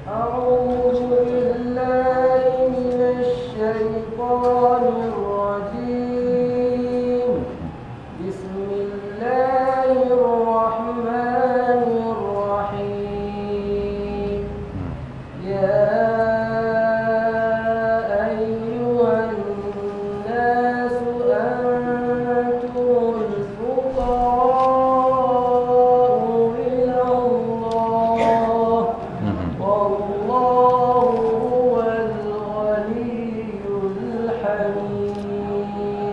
أعوذ بالله من الشيطان الرجيم بسم الله الرحمن الرحيم يا أيها الناس أنتم الفقراء إلى الله والله هو الغني الحميد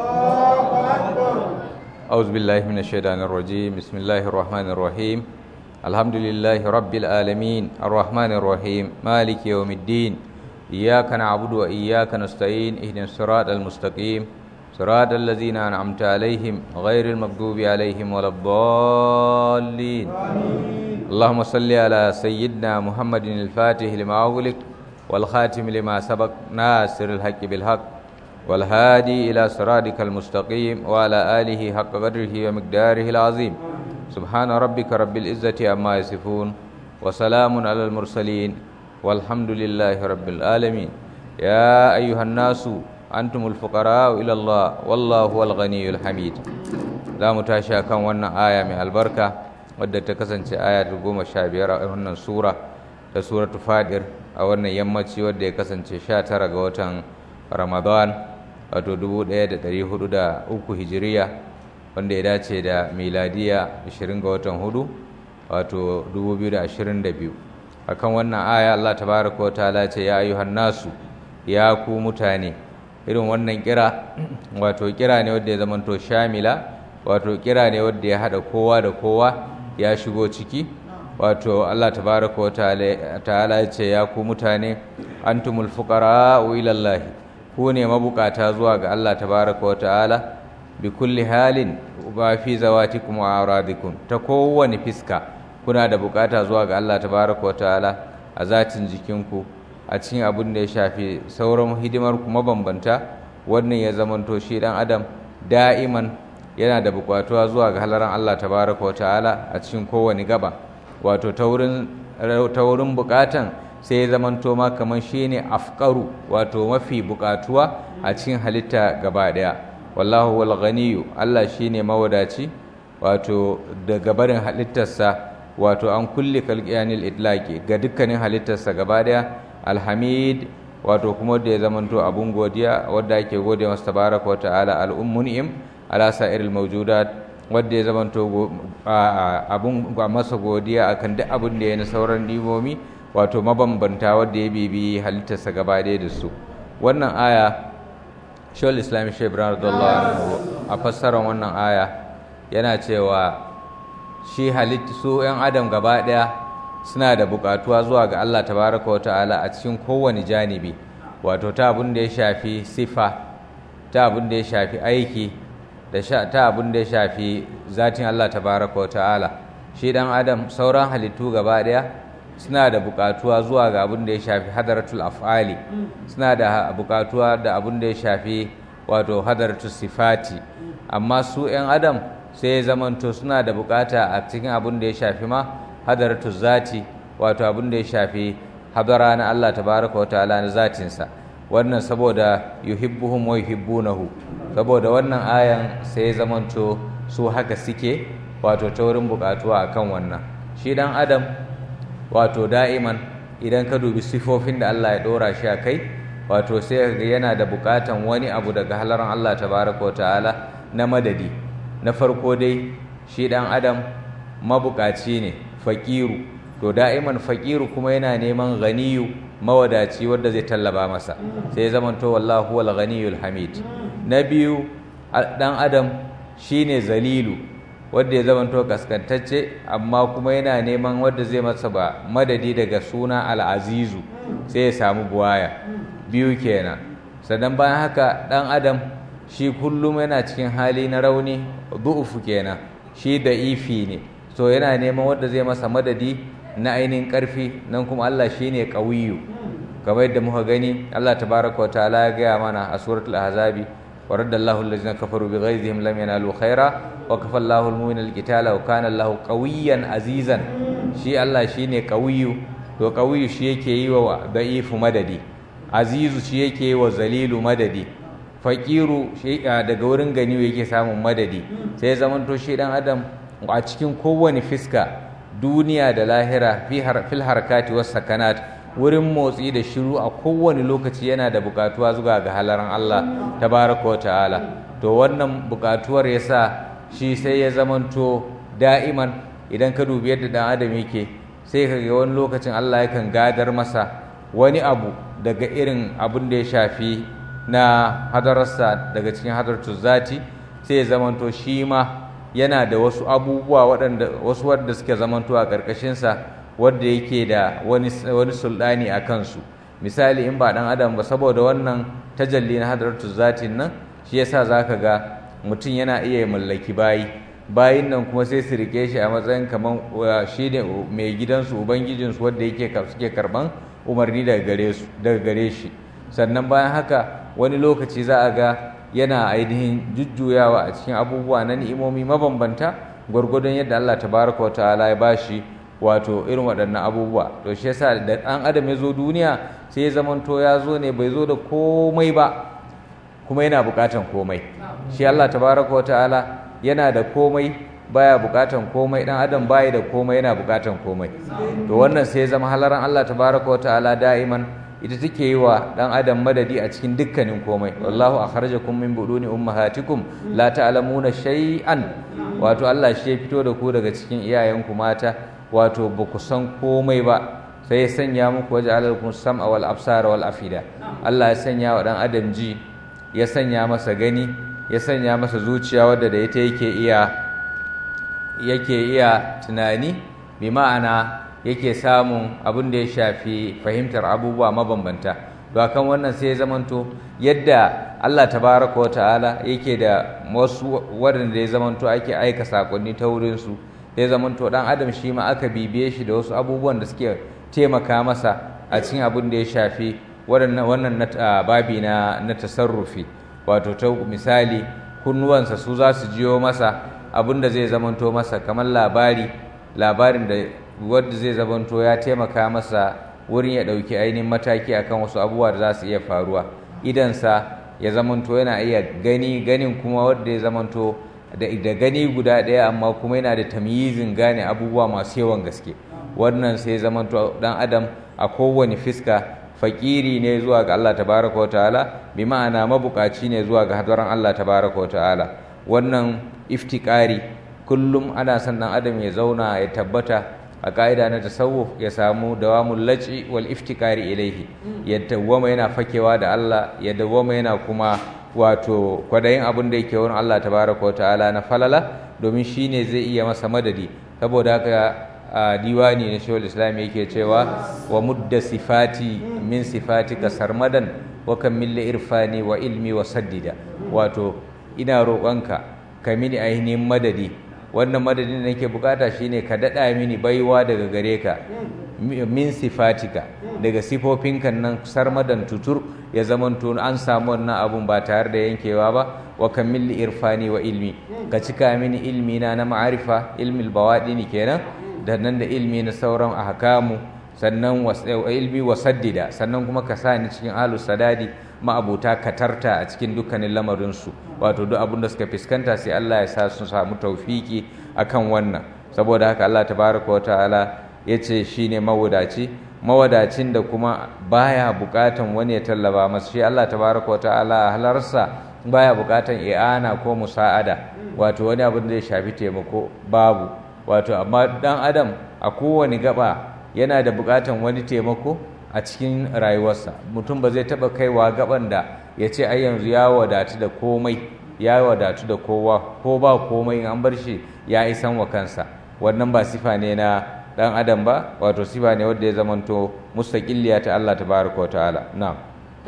أعوذ بالله من الشيطان الرجيم بسم الله الرحمن الرحيم الحمد لله رب العالمين الرحمن الرحيم مالك يوم الدين إياك نعبد وإياك نستعين اهدنا الصراط المستقيم صراط الذين أنعمت عليهم غير المغضوب عليهم ولا الضالين اللهم صل على سيدنا محمد الفاتح لما أغلق والخاتم لما سبق ناصر الحق بالحق والهادي إلى صراطك المستقيم وعلى آله حق قدره ومقداره العظيم سبحان ربك رب العزة عما يصفون وسلام على المرسلين والحمد لله رب العالمين يا أيها الناس أنتم الفقراء إلى الله والله هو الغني الحميد za mu tashi kan wannan aya mai albarka wadda ta kasance aya ta goma sha biyar a wannan sura ta suratu fadir a wannan yammaci wadda ya kasance sha tara ga watan ramadan wato 1403 hijiriya wanda ya dace da miladiya 20 ga watan hudu wato 2022 akan wannan aya Allah tabaraka wa ta'ala ce ya ayyuhan nasu ya ku mutane irin wannan kira wato kira ne wanda ya zamanto shamila wato kira ne wanda ya hada kowa da kowa ya shigo ciki wato Allah tabaraka wa ta'ala ya ce ya ku mutane antumul fuqara'u ila Allah ku ne mabukata zuwa ga Allah tabaraka wa ta'ala bi kulli halin ba fi zawatikum wa aradikum ta kowane fiska kuna da bukata zuwa ga Allah tabaraka wa ta'ala a zatin jikinku a cikin abin da ya shafi sauran hidimar kuma bambanta wannan ya zamanto shi dan adam da'iman yana da bukatuwa zuwa ga halaran Allah tabaraka wa ta'ala a cikin kowane gaba wato ta wurin bukatan sai ya zamanto ma kamar shi ne afkaru wato mafi bukatuwa a cikin halitta gaba daya wallahu wal ganiyu Allah shi ne mawadaci wato daga barin halittarsa wato an kulle kalqiyanil idlaqi ga dukkanin halittarsa gaba daya alhamid wato kuma da ya zamanto abun godiya wadda ake gode masa tabaraka wa ta'ala al-ummun'im ala sa'iril mawjudat wadda ya zamanto abun masa godiya akan duk abin da ya na sauran dimomi wato mabambanta wadda ya bibi halittarsa gaba ɗaya da su wannan aya shawar islami shebran radallahu a fassarar wannan aya yana cewa shi halitta su 'yan adam gaba ɗaya suna da buƙatuwa zuwa ga allah tabaraka wa ta'ala a cikin kowane janibi wato ta abin da ya shafi sifa ta abin da ya shafi aiki da ta abin da ya shafi zatin allah tabaraka wa ta'ala shi ɗan adam sauran halittu gaba ɗaya suna da bukatuwa zuwa ga abin da ya shafi hadaratul af'ali suna da bukatuwa da abin da ya shafi wato hadaratul sifati amma su 'yan adam sai ya zamanto suna da bukata a cikin abin da ya shafi ma hadaratul zati wato abin da ya shafi hadara na Allah tabaraka wa ta'ala na zatinsa wannan saboda yuhibbuhum wa yuhibbunahu saboda wannan ayan sai ya zamanto su haka suke wato ta wurin bukatuwa akan wannan shi dan adam wato da'iman idan ka dubi sifofin da Allah ya ɗora shi a kai wato sai ga yana da buƙatan wani abu daga halaran Allah tabaraka ta'ala na madadi na farko dai shi ɗan adam mabuƙaci ne faƙiru to da'iman faƙiru kuma yana neman ganiyu mawadaci wanda zai tallaba masa sai zamanto wallahu wal ghaniyul hamid na biyu ɗan adam shine zalilu wadda ya zamanto kaskantacce amma kuma yana neman wadda zai masa ba madadi daga suna al'azizu sai ya samu buwaya biyu kenan sannan bayan haka ɗan adam shi kullum yana cikin hali na rauni du'ufu kenan shi da ifi ne so yana neman wadda zai masa madadi na ainihin ƙarfi nan kuma Allah shi ne ƙawiyu kamar yadda muka gani Allah tabaraka wa ta'ala ya gaya mana a suratul ahzabi ورد الله الذين كفروا بغيظهم لم ينالوا خيرا وكفى الله المؤمن القتال وكان الله قويا عزيزا شي الله شيني قوي to qawiyu shi yake yi wa da'ifu madadi azizu shi yake yi wa zalilu madadi faqiru shi daga wurin gani yake samun madadi sai ya zamanto shi dan adam a cikin kowane fiska duniya da lahira fil harkati was sakanat wurin motsi da shiru a kowane lokaci yana da bukatuwa zuwa ga halaran Allah tabaraka wa ta'ala to wannan bukatuwar yasa shi sai ya zamanto da'iman idan ka dubi yadda dan adam yake sai ka ga wani lokacin Allah yakan gadar masa wani abu daga irin abin da ya shafi na hadararsa daga cikin hadartu zati sai ya zamanto shi ma yana da wasu abubuwa waɗanda wasu wadda suke zamanto a ƙarƙashinsa wadda yake da wani wani sulɗani a kansu misali in ba ɗan adam ba saboda wannan tajalli na hadaratu zatin nan shi yasa zaka ga mutum yana iya mallaki bayi bayin nan kuma sai su rike shi a matsayin kamar shi ne mai gidansu ubangijinsu wadda yake suke karɓan umarni daga gare su daga gare shi sannan bayan haka wani lokaci za a ga yana ainihin jujjuyawa a cikin abubuwa na ni'imomi mabambanta gwargwadon yadda Allah tabaraka wa ta'ala ya bashi wato irin waɗannan abubuwa to shi yasa da ɗan adam ya zo duniya sai ya zamanto ya zo ne bai zo da komai ba kuma yana buƙatan komai shi Allah tabaraka wa ta'ala yana da komai baya buƙatan komai ɗan adam baya da komai yana buƙatan komai to wannan sai ya zama halaran Allah tabaraka wa ta'ala da'iman ita take yi wa dan adam madadi a cikin dukkanin komai wallahu akhrajakum min buduni ummahatikum la ta'lamuna shay'an wato Allah shi ya fito da ku daga cikin iyayenku mata wato ba ku san komai ba sai ya sanya muku waje alalkum sam'a wal absara wal afida Allah ya sanya wa dan adam ji ya sanya masa gani ya sanya masa zuciya wadda da ita yake iya yake iya tunani bi ma'ana yake samun abin da ya shafi fahimtar abubuwa mabambanta to kan wannan sai ya zamanto yadda Allah tabaraka wa ta'ala yake da wasu waɗanda ya zamanto ake aika sakonni ta wurin su ya zamanto dan adam shi ma aka bibiye shi da wasu abubuwan da suke taimaka masa a cikin abin da ya shafi waɗannan wannan babi na na tasarrufi wato ta misali kunnuwansa su za su jiyo masa abin da zai zamanto masa kamar labari labarin da wadda zai zamanto ya taimaka masa wurin ya ɗauki ainihin mataki akan wasu abubuwa da za su iya faruwa idansa ya zamanto yana iya gani ganin kuma wadda ya zamanto da gani guda ɗaya amma kuma yana da tamyizin gane abubuwa masu yawan gaske wannan sai zamanto dan adam a kowane fiska fakiri ne zuwa ga Allah tabaraka wa ta'ala bi ma'ana mabukaci ne zuwa ga hadaran Allah tabaraka wa ta'ala wannan iftikari kullum ana son dan adam ya zauna ya tabbata a ka'ida na tasawuf ya samu dawamul laci wal iftikari ilaihi ya dawwama yana fakewa da Allah ya dawwama yana kuma wato kwadayin abin da yake wurin Allah tabaraka ta'ala na falala domin shine zai iya masa madadi saboda haka a diwani na shawul islam yake cewa wa mudda sifati min sifatika sarmadan wa kammil irfani wa ilmi wa saddida wato ina roƙonka ka mini ainihin madadi wannan madadin da nake bukata shine ka dada mini baiwa daga gare ka min sifatika daga sifofinka nan sarmadan tutur ya zamanto an samu wannan abun ba tare da yankewa ba wa kammil irfani wa ilmi ka cika mini ilmi na na ma'arifa ilmil bawadini kenan da nan da ilmi na sauran ahkamu sannan ilmi wa saddida sannan kuma ka sa ni cikin ahlus sadadi ma'abuta katarta a cikin dukkanin lamarinsu wato duk abin da suka fuskanta sai Allah ya sa su samu taufiki akan wannan saboda haka Allah tabaraka wa ta'ala ya ce shine mawadaci mawadacin da kuma baya bukatan wani ya tallaba masa shi Allah tabaraka wa ta'ala a halarsa baya bukatan i'ana ko musa'ada wato wani abin da ya shafi taimako babu wato amma dan adam a kowane gaba yana da bukatan wani taimako a cikin rayuwarsa mutum ba zai taɓa kaiwa gaban da ya ce ai yanzu ya wadatu da komai ya wadatu da kowa ko ba komai an bar shi ya isan wa kansa wannan ba sifa ne na dan adam ba wato sifa ne wanda ya zamanto mustaqilliya ta Allah tabaraka wa ta'ala na'am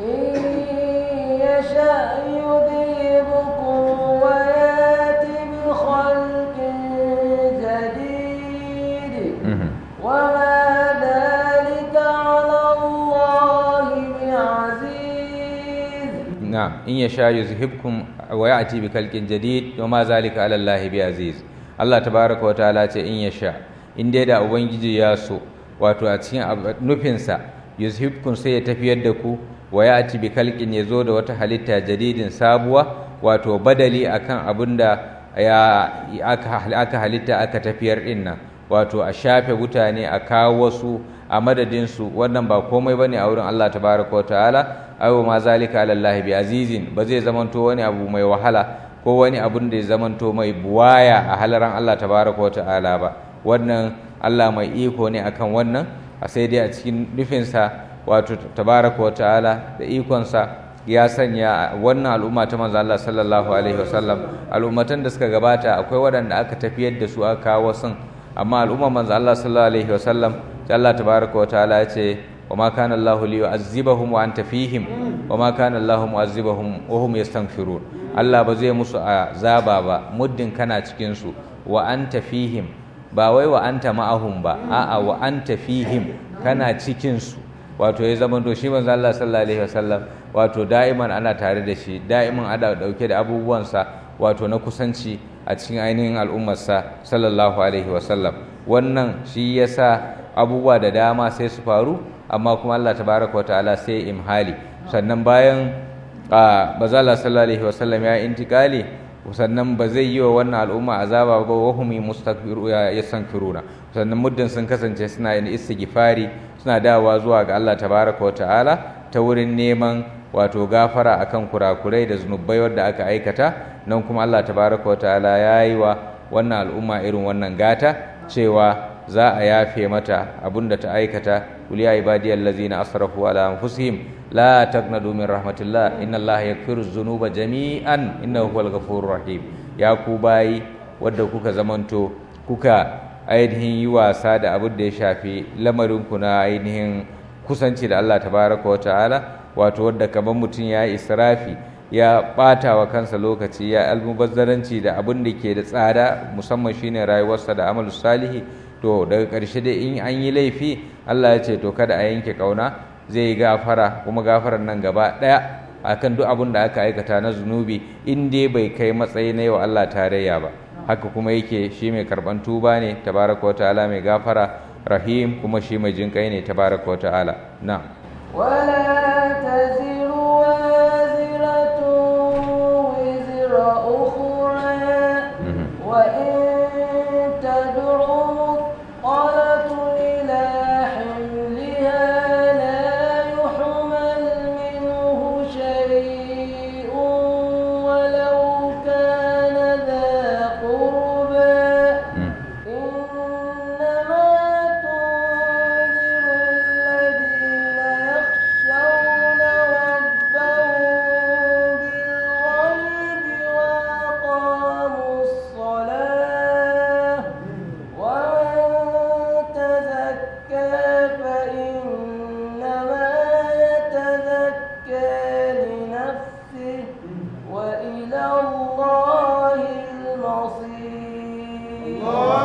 نعم إن يشاء يذهبكم ويأتي بخلق جديد وما ذلك على الله بعزيز Allah tabaraka wa ta'ala ce in yasha in dai da ubangiji ya so wato a cikin nufinsa yuzhibkum sai ya tafiyar da ku wa ya ci bi kalkin ya zo da wata halitta jadidin sabuwa wato badali akan abin da ya aka halitta aka tafiyar din nan wato a shafe mutane a kawo wasu a madadinsu wannan ba komai ba ne a wurin Allah tabaraka wa ta'ala ayo ma zalika alallahi bi azizin ba zai zamanto wani abu mai wahala ko wani abun da ya zamanto mai buwaya a halaran Allah tabaraka wa ta'ala ba wannan Allah mai iko ne akan wannan a sai dai a cikin nufinsa wato tabaraka wa ta'ala da ikonsa ya sanya wannan al'umma ta manzo Allah sallallahu alaihi wasallam al'ummatan da suka gabata akwai waɗanda aka tafiyar da su aka kawo sun amma al'umma manzo Allah sallallahu alaihi wasallam Allah tabaraka wa ta'ala ya ce wa ma kana Allahu li yu'azzibahum wa anta fihim wa ma kana Allahu mu'azzibahum wa hum yastaghfirun Allah ba zai musu azaba ba muddin kana cikin su wa anta fihim ba wai wa anta ma'ahum ba a'a wa anta fihim kana cikin su wato ya zama to shi manzo Allah sallallahu alaihi wasallam wato da'iman ana tare da shi da'iman ana dauke da abubuwansa wato na kusanci a cikin ainihin al'ummarsa sallallahu alaihi wasallam wannan shi yasa abubuwa da dama sai su faru amma kuma Allah tabaraka wataala sai imhali sannan bayan bazala sallallahu alaihi wasallam ya intikali sannan ba zai yi wa wannan al'umma azaba ba wa hum mustakbiru yastankiruna sannan muddin sun kasance suna yin istighfari suna dawowa zuwa ga Allah tabaraka wataala ta wurin neman wato gafara akan kurakurai da zunubai wadda aka aikata nan kuma Allah tabaraka wataala ya yi wa wannan al'umma irin wannan gata cewa za a yafe mata abinda ta aikata kul ya ibadiyal ladzina asrafu ala anfusihim la taqnatu min rahmatillah inna allaha yaghfiru dhunuba jami'an innahu huwal ghafurur rahim ya ku bayi wadda kuka zamanto kuka ainihin yi wasa da abin da ya shafi lamarin ku na ainihin kusanci da Allah tabaraka wa ta'ala wato wadda kamar mutum ya yi israfi ya ɓata wa kansa lokaci ya almubazzaranci da abin da ke da tsada musamman shine rayuwarsa da amalu salihi to daga ƙarshe dai in an yi laifi Allah ya ce to kada a yanke ƙauna zai yi gafara kuma gafarar nan gaba ɗaya akan duk abin da aka aikata na zunubi in dai bai kai matsayi na yau Allah tarayya ba haka kuma yake shi mai karɓan tuba ne tabaraka wa ta'ala mai gafara rahim kuma shi mai jinƙai ne tabaraka wa ta'ala na'am ولا تزر وازرة وزر أخرى وإن تدع مثقلة إلى حملها لا يحمل منه شيء ولو كان ذا قربى إنما تنذر الذين يخشون ربهم بالغيب وأقاموا الصلاة ومن تزكى فإنما يتزكى لنفسه وإلى الله المصير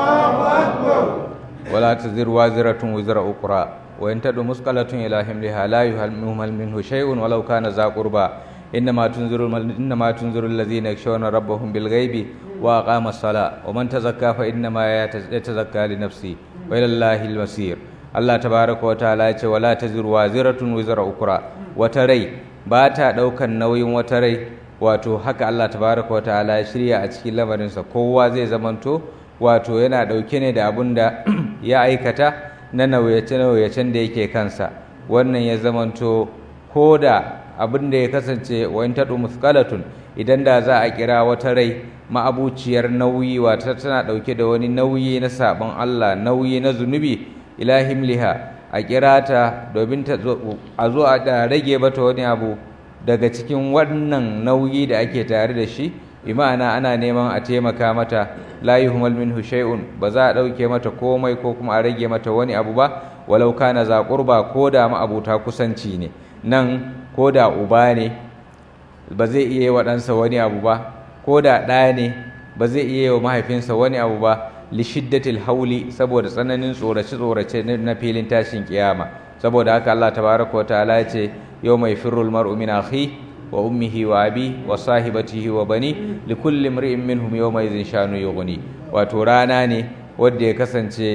ولا تزر وازرة وزر أخرى وإن تدع مثقلة إلى حملها لا يهمل منه شيء ولو كان ذا قربى إنما تنذر إنما تنذر الذين يخشون ربهم بالغيب وأقام الصلاة ومن تزكى فإنما يتزكى لنفسه وإلى الله المصير Allah tabaraka wa ta'ala ya ce wala taziru waziratun wizra ukra wata rai ba ta daukan nauyin wata rai wato haka Allah tabaraka wa ta'ala ya shirya a cikin lamarinsa kowa zai zamanto wato yana ɗauke ne da abin da ya aikata na nauyace-nauyacen da yake kansa wannan ya zamanto ko da abin da ya kasance wani taɗu muskalatun idan da za a kira wata rai ma'abuciyar nauyi wata tana ɗauke da wani nauyi na sabon Allah nauyi na zunubi ilahim liha a kira ta domin ta a zo a rage mata wani abu daga cikin wannan nauyi da ake tare da shi imana ana neman a taimaka mata la yuhmal minhu shay'un ba za a dauke mata komai ko kuma a rage mata wani abu ba walau kana za qurba ko da ma abuta kusanci ne nan ko da uba ne ba zai iya yi wa ɗansa wani abu ba ko da ɗa ne ba zai iya yi wa mahaifinsa wani abu ba li shiddatil hauli saboda tsananin tsorace tsorace na filin tashin kiyama saboda haka Allah tabaraka wa ta'ala ya ce yau mai firrul mar'u min akhi wa ummihi wa abi wa sahibatihi wa bani likulli imri'in minhum yawma idhin shanu yughni wato rana ne wanda ya kasance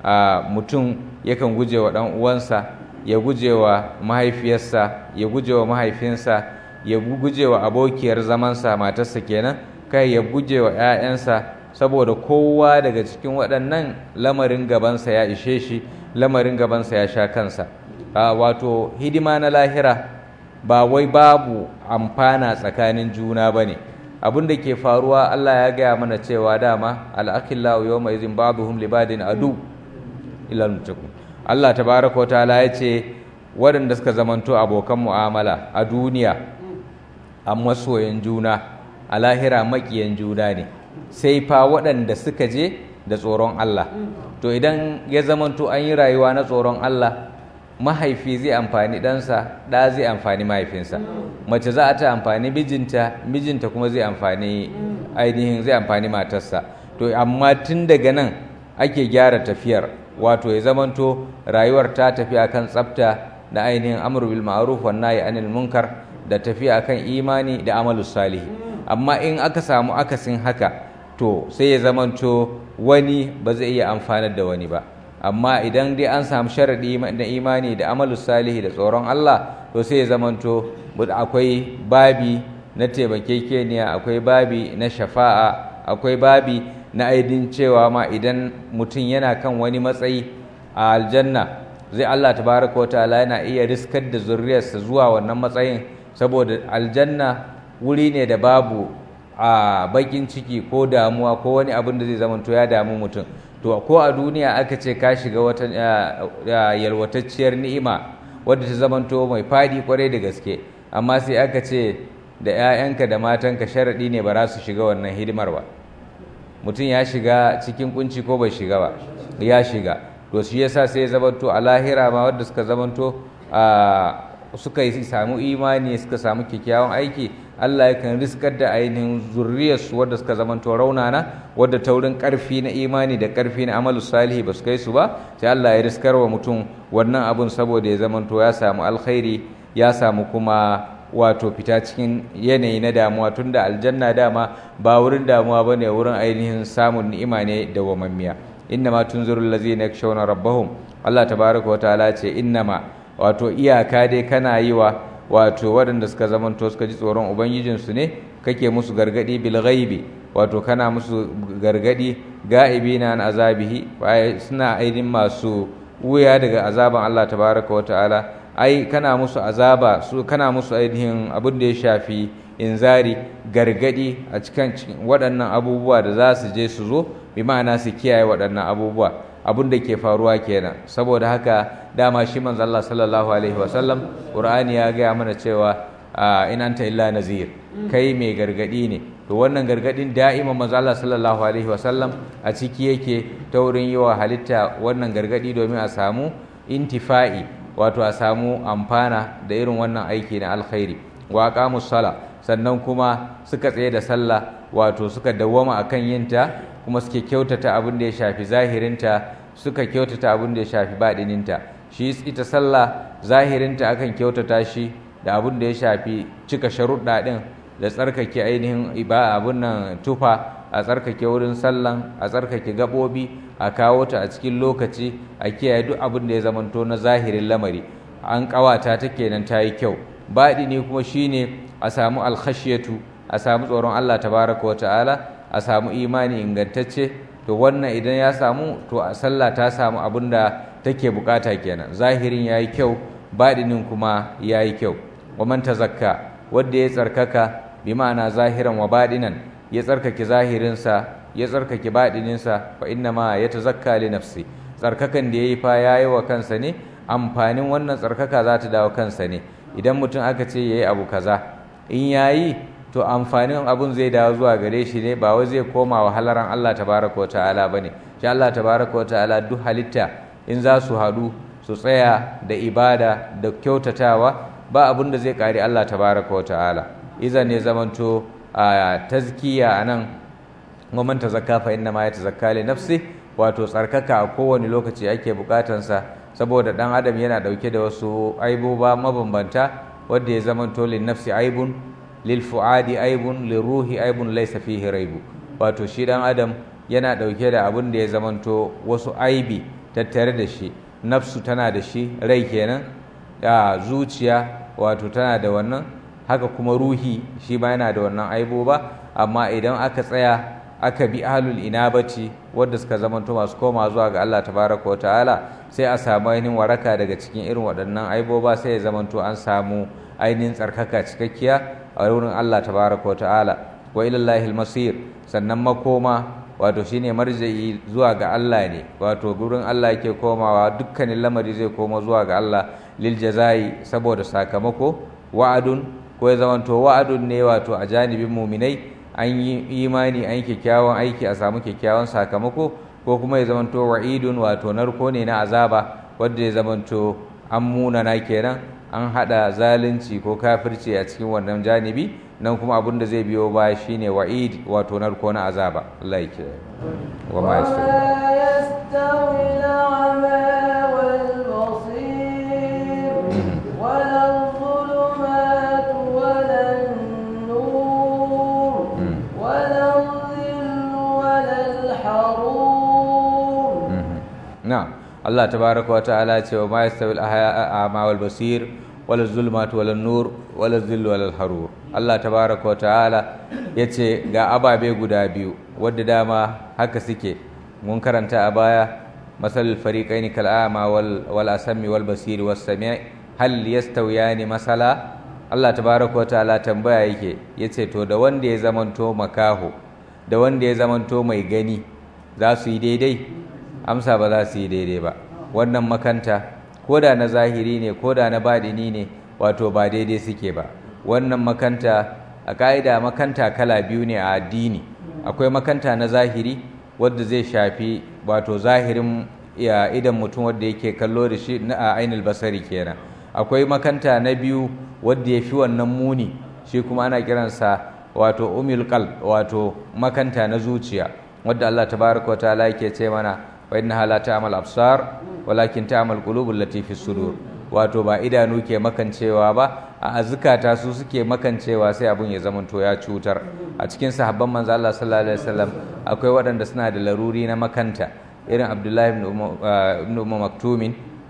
mutum yakan guje wa ɗan uwansa ya guje wa mahaifiyarsa ya guje wa mahaifinsa ya guje wa abokiyar zamansa matarsa kenan kai ya guje wa 'ya'yansa saboda kowa daga cikin waɗannan lamarin gabansa ya ishe shi lamarin gabansa ya sha kansa wato hidima na lahira ba wai babu amfana tsakanin juna ba ne abin da ke faruwa Allah ya gaya mana cewa dama al'akillahu yau mai zin babuhum libadin adu ilal mutakun Allah tabaraka wa ta'ala ya ce waɗanda suka zamanto abokan mu'amala a duniya a masoyan juna a lahira maƙiyan juna ne sai fa waɗanda suka je da tsoron Allah to idan ya zamanto an yi rayuwa na tsoron Allah mahaifi zai amfani ɗansa ɗa zai amfani mahaifinsa mace za a ta amfani mijinta mijinta kuma zai amfani ainihin zai amfani matarsa to amma tun daga nan ake gyara tafiyar wato ya zamanto rayuwar ta tafi akan tsafta da ainihin amru bil ma'ruf wan nahyi anil munkar da tafi akan imani da amalus salih amma in aka samu akasin haka to sai ya zamanto wani ba zai iya amfanar da wani ba amma idan dai an samu sharaɗi na imani da amalus salihi da tsoron Allah to sai ya zamanto akwai babi na taimakekeniya akwai babi na shafa'a akwai babi na aidin cewa ma idan mutum yana kan wani matsayi a aljanna zai Allah tabaraka wa ta'ala yana iya riskar da zuriyarsa zuwa wannan matsayin saboda aljanna wuri ne da babu a bakin ciki ko damuwa ko wani abin da zai zamanto ya damu mutum to ko a duniya aka ce ka shiga wata yalwatacciyar ni'ima wadda ta zamanto mai fadi kwarai da gaske amma sai aka ce da 'ya'yanka da matanka sharaɗi ne ba za su shiga wannan hidimar ba mutum ya shiga cikin kunci ko bai shiga ba ya shiga to shi yasa sai ya zamanto a lahira ma wadda suka zamanto suka yi samu imani suka samu kyakkyawan aiki Allah yakan riskar da ainihin zurriyarsu wadda suka zamanto raunana wadda taurin karfi na imani da karfi na amalu salihi ba su kai su ba sai Allah ya riskar wa mutum wannan abun saboda ya zamanto ya samu alkhairi ya samu kuma wato fita cikin yanayi na damuwa tunda aljanna dama ba wurin damuwa bane wurin ainihin samun ni'ima ne da wamammiya innama tunzirul ladzina yakshawna rabbahum Allah tabaraka wa ta'ala ce innama wato iyaka dai kana yi wa wato waɗanda suka zamanto suka ji tsoron ubangijinsu ne kake musu gargadi bil ghaibi wato kana musu gargadi ga'ibina an azabihi suna aidin masu wuya daga azaban Allah tabaraka wa ta'ala ai kana musu azaba su kana musu ainihin abin da ya shafi inzari gargadi a cikin waɗannan abubuwa da za su je su zo bi ma'ana su kiyaye waɗannan abubuwa abin da ke faruwa kenan saboda haka dama shi manzo Allah sallallahu alaihi wasallam Qur'ani ya gaya mana cewa in anta illa nazir kai mai gargadi ne to wannan gargadin da'ima manzo Allah sallallahu alaihi wasallam a ciki yake ta wurin yi wa halitta wannan gargadi domin a samu intifa'i wato a samu amfana da irin wannan aiki na alkhairi wa aqamus sala sannan kuma suka tsaye da sallah wato suka dawwama akan yinta kuma suke kyautata abin da ya shafi zahirinta suka kyautata abin da ya shafi baɗininta shi ita sallah zahirinta akan kyautata shi da abin da ya shafi cika sharuɗa ɗin da tsarkake ainihin iba abin nan tufa a tsarkake wurin sallan a tsarkake gaɓoɓi a kawo ta a cikin lokaci a kiyaye duk abin da ya zamanto na zahirin lamari an ƙawata ta kenan ta yi kyau baɗini kuma shine a samu alkhashiyatu a samu tsoron Allah tabaraka wa ta'ala a samu imani ingantacce to wannan idan ya samu to a sallah ta samu abin da take bukata kenan zahirin yayi kyau baɗinin kuma yayi kyau wa man tazakka wanda ya tsarkaka bi ma'ana zahiran wa baɗinan ya tsarkake zahirinsa ya tsarkake baɗininsa fa inna ma ya tazakka li nafsi tsarkakan da yayi fa yayi wa kansa ne amfanin wannan tsarkaka za ta dawo kansa ne idan mutum aka ce yayi abu kaza in yayi to amfanin abun zai dawo zuwa gare shi ne ba wai zai koma wa halaran Allah tabaraka wa ta'ala bane shi Allah tabaraka wa ta'ala duk halitta in za su haɗu su tsaya da ibada da kyautatawa ba abun da zai kare Allah tabaraka wa ta'ala idan ne zamanto a tazkiya anan waman tazakka fa inna ma yatazakka li nafsi wato tsarkaka a kowane lokaci ake bukatansa saboda dan adam yana dauke da wasu aiboba mabambanta wanda ya zamanto lin nafsi aibun lilfu'adi aibun liruhi aibun laysa fihi raibu wato shi dan adam yana dauke da abin da ya zamanto wasu aibi tattare da shi nafsu tana da shi rai kenan da zuciya wato tana da wannan haka kuma ruhi shi ma yana da wannan aibo ba amma idan aka tsaya aka bi ahlul inabati wadda suka zamanto masu koma zuwa ga Allah tabaraka wa ta'ala sai a samu ainihin waraka daga cikin irin waɗannan aibo ba sai ya zamanto an samu ainihin tsarkaka cikakkiya a wurin Allah tabaraka wa ta'ala wa ilallahi masir sannan makoma wato shine marja'i zuwa ga Allah ne wato gurin Allah yake komawa dukkanin lamari zai koma zuwa ga Allah lil jazai saboda sakamako wa'adun ko ya zamanto wa'adun ne wato a janibin muminai an yi imani an yi kyakkyawan aiki a samu kyakkyawan sakamako ko kuma ya zamanto wa'idun wato narko ne na azaba wanda ya zamanto an munana kenan an hada zalunci ko kafirci a cikin wannan janibi nan kuma abin da zai biyo baya shine wa'id wato narko na azaba Allah ya kiyaye wa ma yastawi al-a'ma wal-basir wala adh-dhulumat wala an-nur wala adh-dhillu wala al-harur na'am Allah tabaraka wa ta'ala ce wa ma yastawi al-a'ma wal-basir wala zulmat wala nur wala zillu wala harur Allah tabaraka wa ta'ala yace ga ababe guda biyu wadda dama haka suke mun karanta a baya masal fariqaini kal a'ma wal wal asmi wal basir was sami' hal yastawiyani masala Allah tabaraka wa ta'ala tambaya yake yace to da wanda ya zamanto makaho da wanda ya zamanto mai gani za su yi daidai amsa ba za su yi daidai ba wannan makanta ko da na zahiri ne ko da na badini ne wato ba daidai suke ba wannan makanta a ka'ida makanta kala biyu ne a addini akwai makanta na zahiri wadda zai shafi wato zahirin idan mutum wadda yake kallo da shi a ainihin basari kenan akwai makanta na biyu wadda ya fi wannan muni shi kuma ana kiransa wato umil qalb wato makanta na zuciya wadda Allah tabaraka wa ta'ala yake ce mana wa innaha la ta'mal absar walakin ta'mal qulubul lati fi sudur wato ba idanu ke makancewa ba a azukata su suke makancewa sai abun ya zamanto ya cutar a cikin sahabban manzo Allah sallallahu alaihi wasallam akwai waɗanda suna da laruri na makanta irin Abdullahi ibn Umar Maktumin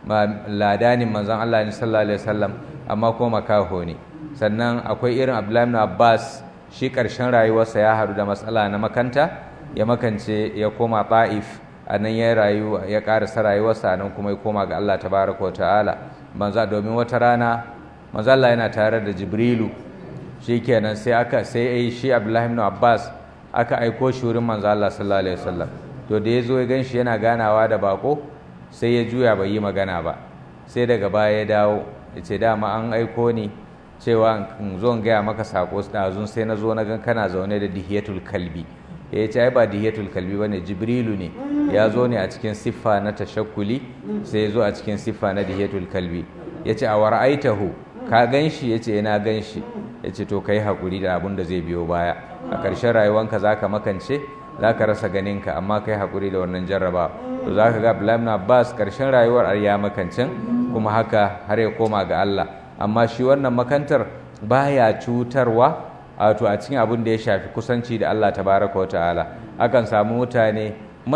ladanin manzon Allah sallallahu alaihi wasallam amma kuma makaho ne sannan akwai irin Abdullahi ibn Abbas shi ƙarshen rayuwarsa ya haɗu da matsala na makanta ya makance ya koma Ta'if a nan ya rayu ya karasa rayuwarsa nan kuma ya koma ga Allah tabaraka wa ta'ala manzo domin wata rana manzo Allah yana tare da Jibrilu shikenan sai aka sai ai shi Abdullahi ibn Abbas aka aiko shi wurin manzo Allah sallallahu alaihi wasallam to da yazo ya ganshi yana ganawa da bako sai ya juya bai yi magana ba sai daga baya ya dawo ya ce dama an aiko ni cewa in zo in gaya maka sako ɗazun sai na zo na gan kana zaune da dihiyatul kalbi ya ce ai ba dihiyatul kalbi bane jibrilu ne ya zo ne a cikin siffa na tashakkuli sai ya zo a cikin siffa na dihiyatul kalbi ya ce a wara'aitahu ka gan shi ya ce na gan shi ya ce to kai haƙuri da abin da zai biyo baya a ƙarshen rayuwanka za ka makance za ka rasa ganinka amma kai haƙuri da wannan jarraba to za ka ga Abdullahi Abbas ƙarshen rayuwar ya makancin kuma haka har ya koma ga Allah amma shi wannan makantar baya cutarwa wato a cikin abin da ya shafi kusanci da Allah tabaraka wa ta'ala akan samu mutane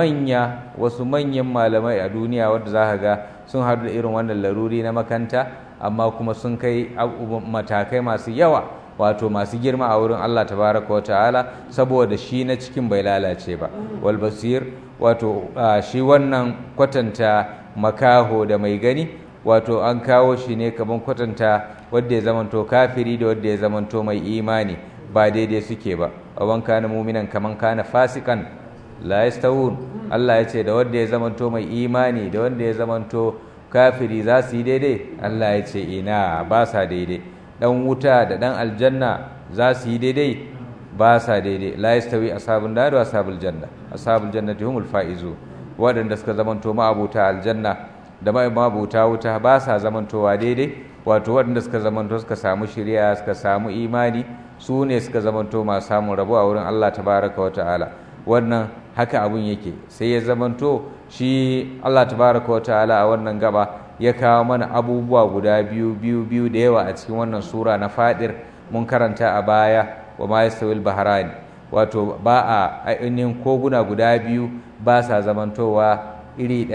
manya wasu manyan malamai a duniya wadda za ka ga sun haɗu da irin wannan laruri na makanta amma kuma sun kai matakai masu yawa wato masu girma a wurin Allah tabaraka wa ta'ala saboda shi na cikin bai lalace ba wal basir wato shi wannan kwatanta makaho da mai gani wato an kawo shi ne kaman kwatanta wadda ya zamanto kafiri da wadda ya zamanto mai imani ba daidai suke ba awan kana muminan kaman kana fasikan la yastawun Allah ya ce da wadda ya zamanto mai imani da wanda ya zamanto kafiri za su yi daidai Allah ya ce ina ba sa daidai dan wuta da dan aljanna za su yi daidai ba sa daidai la yastawi ashabun nar wa ashabul janna ashabul jannati humul faizu waɗanda suka zamanto ma'abuta aljanna da ma'abuta wuta ba sa zamantowa daidai wato waɗanda suka zamanto suka samu shari'a suka samu imani su ne suka zamanto masu samun rabo a wurin Allah tabaraka wa ta'ala wannan haka abun yake sai ya zamanto shi Allah tabaraka wa ta'ala a wannan gaba ya kawo mana abubuwa guda biyu biyu biyu da yawa a cikin wannan sura na fadir mun karanta a baya wa ma yastawil bahrani wato ba a ainihin koguna guda biyu ba sa zamantowa iri ɗaya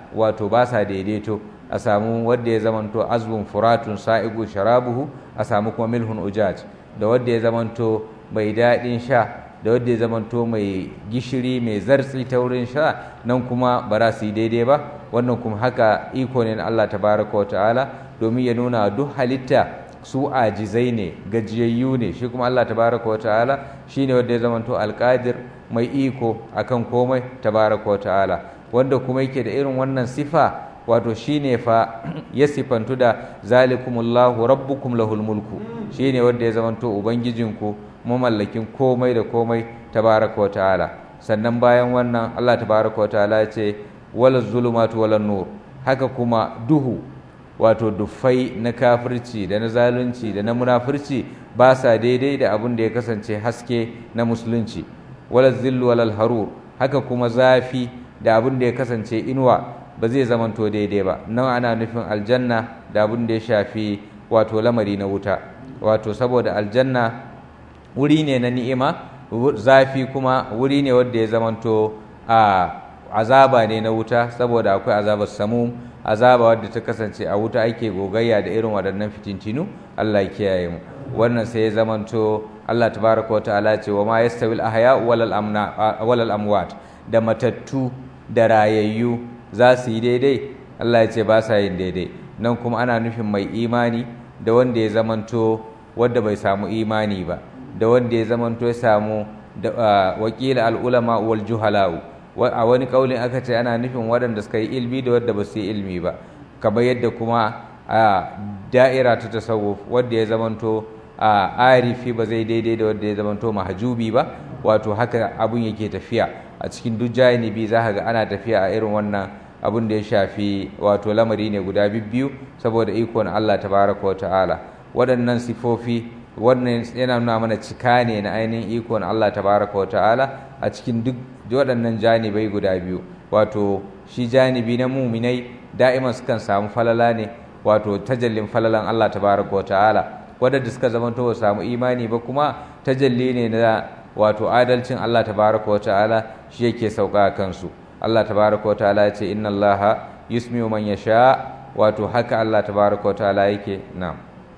wato ba sa daidaito a samu wadda ya zamanto azbun furatun sa'igu sharabuhu a samu kuma milhun ujaj da wadda ya zamanto mai daɗin sha da wadda ya zamanto mai gishiri mai zartsi ta wurin sha nan kuma ba za su yi daidai ba wannan kuma haka iko ne na Allah tabaraka wa ta'ala domin ya nuna duk halitta su ajizai ne gajiyayyu ne shi kuma Allah tabaraka wa ta'ala shine wanda ya zamanto alƙadir mai iko akan komai tabaraka wa ta'ala wanda kuma yake da irin wannan sifa wato shine fa ya sifantu da zalikumullahu rabbukum lahul mulku shine wanda ya zamanto ubangijinku mamallakin komai da komai tabaraka wa ta'ala sannan bayan wannan Allah tabaraka wa ta'ala ya ce wala zulumatu wala nur haka kuma duhu wato dufai na kafirci da na zalunci da na munafurci ba sa daidai da abin da ya kasance haske na musulunci wala zillu wala harur haka kuma zafi da abin da ya kasance inuwa ba zai zamanto daidai ba nan ana nufin aljanna da abin da ya shafi wato lamari na wuta wato saboda aljanna wuri ne na ni'ima zafi kuma wuri ne wanda ya zamanto a azaba ne na wuta saboda akwai azabar samum azaba wadda ta kasance a wuta ake gogayya da irin waɗannan fitintinu Allah ya kiyaye mu wannan sai ya zamanto Allah tabaraka wa ta'ala ce wa ma yastawi al-ahya wal amna wal amwat da matattu da rayayyu za su yi daidai Allah ya ce ba sa yin daidai nan kuma ana nufin mai imani da wanda ya zamanto wanda bai samu imani ba da wanda ya zamanto ya samu da wakila al-ulama wal juhala'u a wani kaulin aka ce ana nufin waɗanda suka yi ilmi da wadda ba su yi ilmi ba kamar yadda kuma a da'ira ta tasawuf wadda ya zamanto a arifi ba zai daidai da wadda ya zamanto mahajubi ba wato haka abun yake tafiya a cikin duk janibi za ka ga ana tafiya a irin wannan abun da ya shafi wato lamari ne guda biyu saboda ikon Allah tabaraka wa ta'ala waɗannan sifofi wannan yana nuna mana cika ne na ainihin ikon Allah tabaraka wa ta'ala a cikin duk waɗannan janibai guda biyu wato shi janibi na muminai da'iman sukan samu falala ne wato tajallin falalan Allah tabaraka wa ta'ala wadanda suka zamanto ba samu imani ba kuma tajalli ne na wato adalcin Allah tabaraka wa ta'ala shi yake sauka a kansu Allah tabaraka wa ta'ala ya ce inna Allah yusmi'u man yasha wato haka Allah tabaraka wa ta'ala yake na'am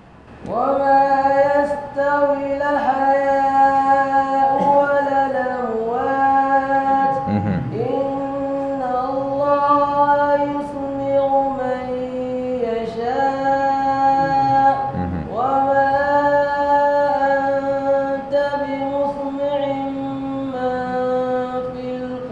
وما يستوي الحياء ولا الأموات إن الله يسمع من يشاء وما أنت بمسمع من في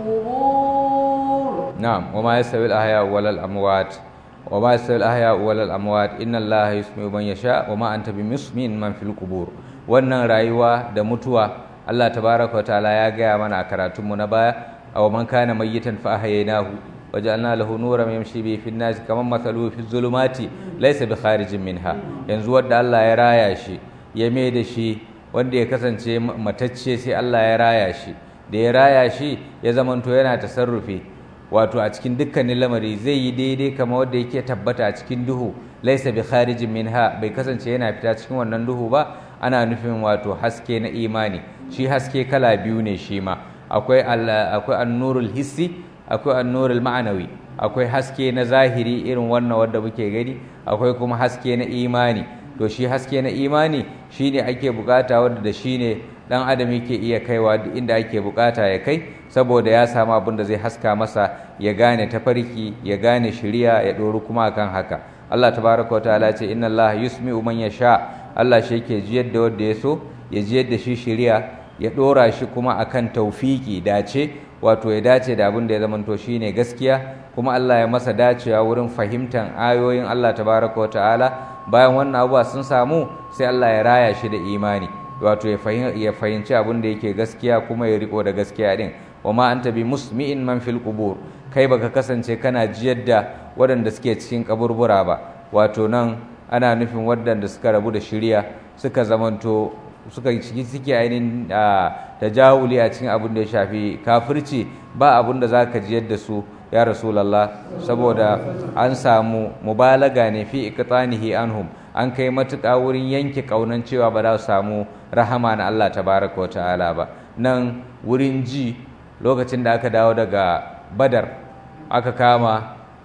القبور نعم وما يستوي الأحياء ولا الأموات وما يستوي الأحياء ولا الأموات إن الله يسمع من يشاء وما أنت بمسمع من في القبور wannan rayuwa da mutuwa Allah tabaraka wa ta'ala ya gaya mana a karatunmu na baya aw man kana mayyitan fa ahyaynahu waja'alna lahu nuran yamshi bihi fin nas kaman mathaluhu fi zulumati laysa bi kharijin minha yanzu wanda Allah ya raya shi ya mai da shi wanda ya kasance matacce sai Allah ya raya shi da ya raya shi ya zamanto yana tasarrufi wato a cikin dukkanin lamari zai yi daidai kama wanda yake tabbata a cikin duhu laisa bi kharijin minha bai kasance yana fita cikin wannan duhu ba ana nufin wato haske na imani shi haske kala biyu ne shi ma akwai akwai annurul hissi akwai annurul ma'anawi akwai haske na zahiri irin wannan wanda muke gani akwai kuma haske na imani to shi haske na imani shine ake bukata wanda da shine dan adam yake iya kaiwa duk inda ake bukata ya kai saboda ya samu abin da zai haska masa ya gane tafarki ya gane shiriya ya doru kuma akan haka Allah tabaraka wa ta'ala ce inna Allah yusmi'u man yasha Allah shi yake jiyar da wanda ya so ya jiyar da shi shiriya ya dora shi kuma akan taufiki dace wato ya dace da abin da ya zamanto shine gaskiya kuma Allah ya masa dacewa wurin fahimtar ayoyin Allah tabaraka wa ta'ala bayan wannan abubuwa sun samu sai Allah ya raya shi da imani wato ya fahimci abin da yake gaskiya kuma ya riko da gaskiya din wa ma anta bi musmi'in man fil qubur kai baka kasance kana jiyar da waɗanda suke cikin kaburbura ba wato nan ana nufin waɗanda suka rabu da shirya suka zamanto suka ciki suke ainihin tajawuli a cikin abin da ya shafi kafirci ba abin da za ka jiyar da su ya rasulallah saboda an samu mubalaga ne fi iqtanihi anhum an kai matuƙa wurin yanke ƙaunan cewa ba za su samu rahama na Allah tabaraka wa ta'ala ba nan wurin ji lokacin da aka dawo daga badar aka kama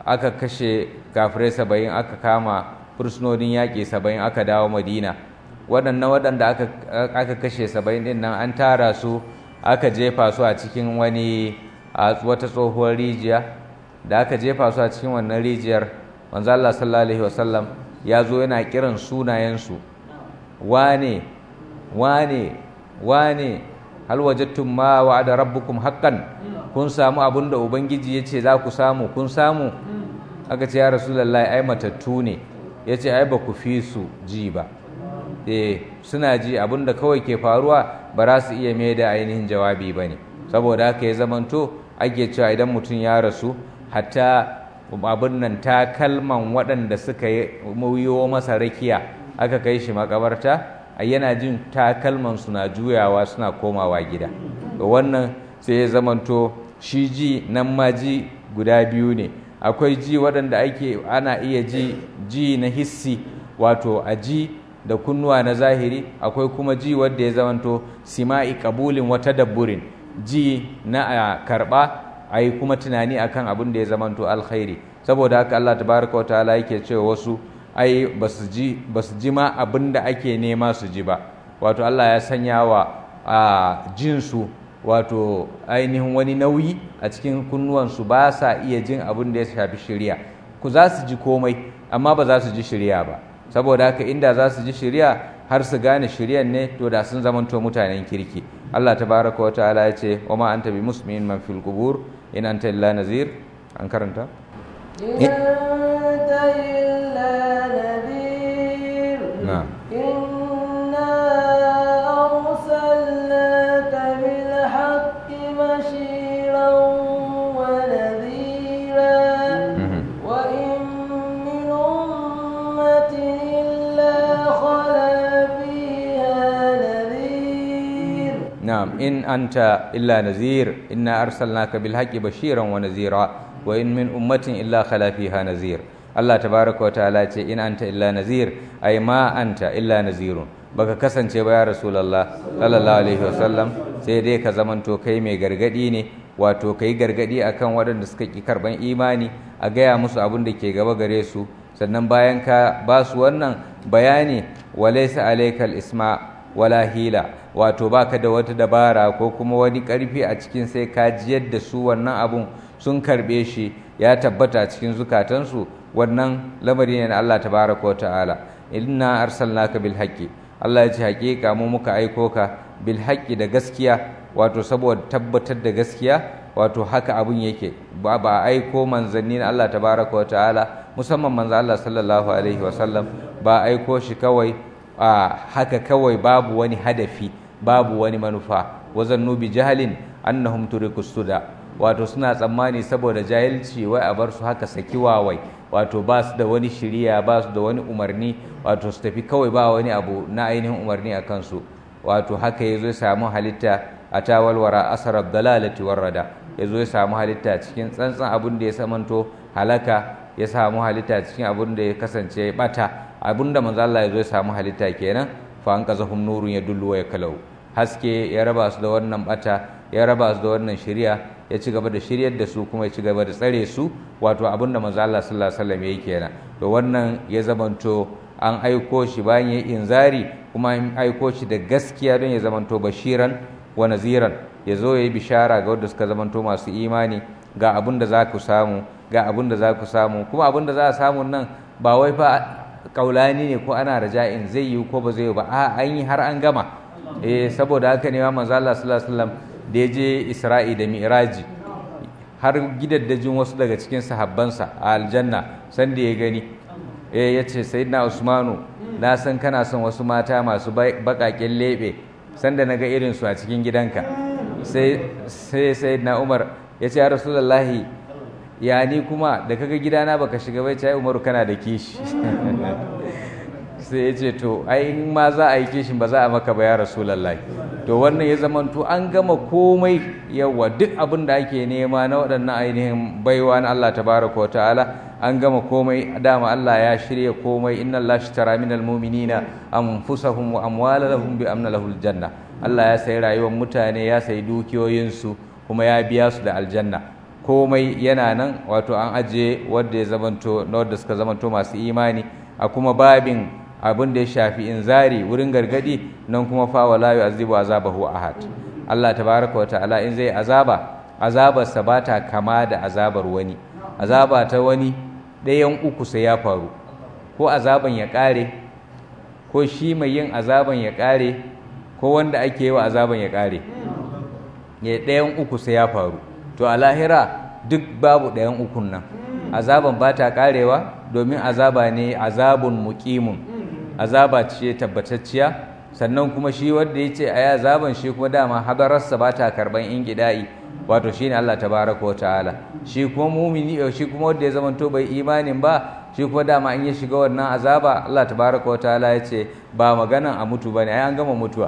aka kashe kafirai saba'in aka kama fursunonin yaƙi saba'in aka dawo madina waɗannan waɗanda aka kashe saba'in ɗin nan an tara su aka jefa su a cikin wani a wata tsohuwar rijiya da aka jefa su a cikin wannan rijiyar manzo Allah sallallahu alaihi wasallam ya zo yana kiran sunayensu wane wane wane hal wajadtum ma wa'ada rabbukum haqqan kun samu abin da ubangiji ya ce za ku samu kun samu aka ce ya rasulullahi ai matattu ne ya ce ai ba ku fi su ji ba eh suna ji abin da kawai ke faruwa ba za su iya mai da ainihin jawabi ba ne saboda haka ya zamanto ake cewa idan mutum ya rasu hatta abin nan takalman waɗanda suka yi masa rakiya aka kai shi makabarta yana jin takalman suna juyawa suna komawa gida wannan sai ya zamanto shi ji nan ma ji guda biyu ne akwai ji waɗanda ake ana iya ji ji na hissi wato a ji da kunnuwa na zahiri akwai kuma ji wadda ya zamanto sima'i kabulin wata dabburin ji na a karɓa a yi kuma tunani akan abin da ya zamanto alkhairi saboda haka Allah tabaraka wa ta'ala yake cewa wasu ai basu ji basu ji ma abin da ake nema su ji ba wato Allah ya sanya wa a jinsu wato ainihin wani nauyi a cikin kunnuwansu ba sa iya jin abin da ya shafi shirya ku za su ji komai amma ba za su ji shirya ba saboda haka inda za su ji shirya har su gane shiryan ne to da sun zamanto mutanen kirki Allah tabaraka wa ta'ala ya ce wa ma anta bi muslimin man fil qubur in anta illa nazir an karanta إن أنت إلا نذير نعم. إنا أرسلناك بالحق بشيرا ونذيرا مهم. وإن من أمة إلا خلا فيها نذير نعم إن أنت إلا نذير إنا أرسلناك بالحق بشيرا ونذيرا وإن من أمة إلا خلا فيها نذير الله تبارك وتعالى ce in anta illa nazir ai ma anta illa nazirun baka kasance ba ya rasulullah sallallahu alaihi wasallam sai dai ka zamanto kai mai gargadi ne wato kai gargadi akan waɗanda suka ki karban imani a gaya musu abin da ke gaba gare su sannan bayan ka ba su wannan bayani walaysa alaikal isma wala hila wato baka da wata dabara ko kuma wani karfi a cikin sai ka jiyar da su wannan abun sun karbe shi ya tabbata a cikin zukatansu wannan lamari ne na Allah tabaraka wa ta'ala inna arsalnaka bil haqqi Allah ya ce haƙiƙa mu muka aiko ka bil haqqi da gaskiya wato saboda tabbatar da gaskiya wato haka abun yake ba ba aiko manzanni na Allah tabaraka wa ta'ala musamman manzo Allah sallallahu alaihi wa sallam ba aiko shi kawai a haka kawai babu wani hadafi babu wani manufa wazannu bi jahalin annahum turiku suda wato suna tsammani saboda jahilci wai a bar su haka saki wawai wato ba su da wani shiriya ba su da wani umarni wato su tafi kawai ba wani abu na ainihin umarni a kansu wato haka ya zo ya samu halitta a tawalwara asarar dalalati warrada ya zo ya samu halitta cikin tsantsan abin da ya samanto halaka ya samu halitta cikin abin da ya kasance bata abin da manzo Allah ya zo ya samu halitta kenan fa an qazahum nurun yadullu wa yaklau haske ya raba su da wannan bata ya raba su da wannan shari'a ya ci gaba da shiryar da su kuma ya ci gaba da tsare su wato abin da manzo Allah sallallahu alaihi wasallam yayi kenan to wannan ya zamanto an aiko shi bayan ya inzari kuma an aiko shi da gaskiya don ya zamanto bashiran wa naziran ya zo ya yi bishara ga wanda suka zamanto masu imani ga abin da za ku samu ga abin da za ku samu kuma abin da za a samu nan ba wai fa kaulani ne ko ana raja'in zai yi ko ba zai yi ba a an yi har an gama eh saboda haka ne manzo Allah sallallahu alaihi wasallam da ya je Isra'i da Mi'raji har gidaddajin wasu daga cikin sahabbansa a aljanna sanda ya gani eh yace sayyidina Usmanu na san kana son wasu mata masu bakaken lebe sanda naga irin su a cikin gidanka sai sai sayyidina Umar yace ya Rasulullahi ya ni kuma da kaga gidana baka shiga bai ce Umaru kana da kishi sai ya ce to ai in ma za a yi kishin ba za a maka ba ya rasulullahi to wannan ya zamanto an gama komai yawa duk abin da ake nema na waɗannan ainihin baiwa na Allah tabaraka wa ta'ala an gama komai dama Allah ya shirya komai inna Allah ishtara minal mu'minina anfusahum wa amwalahum bi amna lahul janna Allah ya sayi rayuwar mutane ya sayi dukiyoyinsu kuma ya biya su da aljanna komai yana nan wato an ajiye wanda ya zamanto na wanda suka zamanto masu imani a kuma babin abin da ya shafi inzari wurin gargadi nan kuma fa wala yu'azibu azabahu ahad Allah tabaraka wa ta'ala in zai azaba azabarsa ba ta kama da azabar wani azaba ta wani ɗayan uku sai ya faru ko azaban ya ƙare ko shi mai yin azaban ya ƙare ko wanda ake yi wa azaban ya ƙare ya ɗayan uku sai ya faru to a lahira duk babu ɗayan ukun nan azaban ba ta ƙarewa domin azaba ne azabun muƙimun azaba ce tabbatacciya sannan kuma shi wanda ya ce a yi azaban shi kuma dama hadararsa ba ta karɓan ingida'i wato shi ne Allah tabaraka wa ta'ala shi kuma mumini shi kuma wanda ya zamanto bai imanin ba shi kuma dama in ya shiga wannan azaba Allah tabaraka wa ta'ala ya ce ba maganan a mutu bane ai an gama mutuwa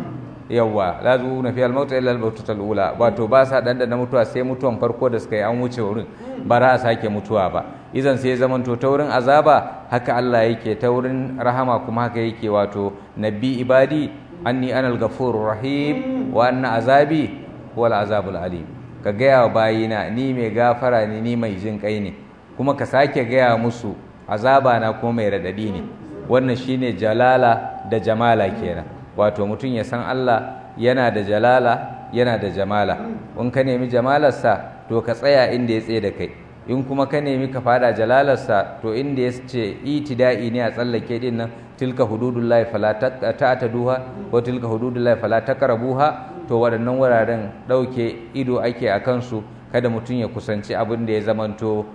yawwa la zuuna fi al-maut illa al ula wato ba sa dan da mutuwa sai mutuwan farko da suka yi an wuce wurin ba za a sake mutuwa ba idan sai zamanto ta wurin azaba haka Allah yake ta wurin rahama kuma haka yake wato nabi ibadi anni anal ghafurur rahim wa anna azabi huwal azabul alim ka gaya wa bayina ni mai gafara ne ni mai jin kai ne kuma ka sake gaya musu azaba na kuma mai radadi ne wannan shine jalala da jamala kenan wato mutum ya san Allah yana da jalala yana da jamala in ka nemi jamalarsa to ka tsaya inda ya tsaye da kai in kuma ka nemi ka fada jalalarsa to inda ya ce itida'i ne a tsallake din nan tilka hududullahi fala ta'taduha ko tilka hududullahi fala taqrabuha to waɗannan wuraren ɗauke ido ake a kansu kada mutum ya kusanci abin da ya zamanto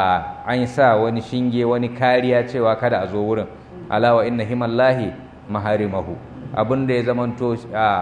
an sa wani shinge wani kariya cewa kada a zo wurin alawa inna himallahi maharimahu abin da ya zamanto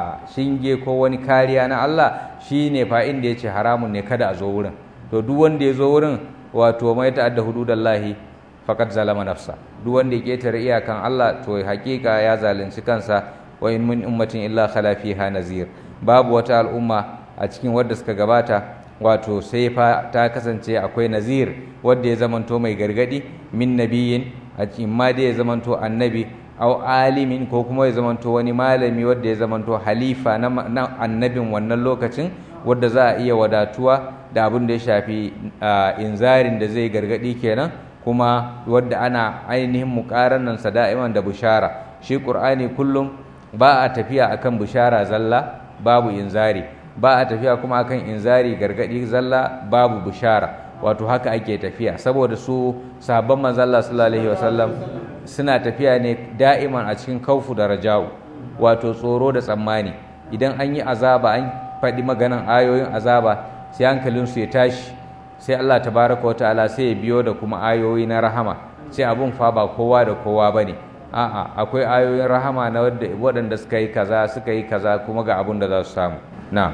shinge ko wani kariya na Allah shine fa inda ya ce haramun ne kada a zo wurin to duk wanda ya zo wurin wato mai ta'adda hududallahi faqad zalama nafsa duk wanda ya ketare iyakan Allah to hakika ya zalunci kansa wa in min ummatin illa khala fiha nazir babu wata al'umma a cikin wadda suka gabata wato sai fa ta kasance akwai nazir wadda ya zamanto mai gargadi min nabiyin a cikin ma da ya zamanto annabi au alimin ko kuma ya zamanto wani malami wadda ya zamanto halifa na annabin wannan lokacin wadda za a iya wadatuwa da abin da ya shafi inzarin da zai gargadi kenan kuma wadda ana ainihin muƙaranan sa da'iman da bushara shi ƙur'ani kullum ba a tafiya akan bushara zalla babu inzari ba a tafiya kuma akan inzari gargadi zalla babu bushara wato haka ake tafiya saboda su sabon manzalla sallallahu alaihi wasallam suna tafiya ne da'iman a cikin kaufu da raja'u wato tsoro da tsammani idan an yi azaba an faɗi maganan ayoyin azaba sai hankalinsu ya tashi sai Allah tabaraka wa ta'ala sai ya biyo da kuma ayoyi na rahama sai abun fa ba kowa da kowa bane a'a akwai ayoyin rahama na waɗanda suka yi kaza suka yi kaza kuma ga abun da za su samu na'am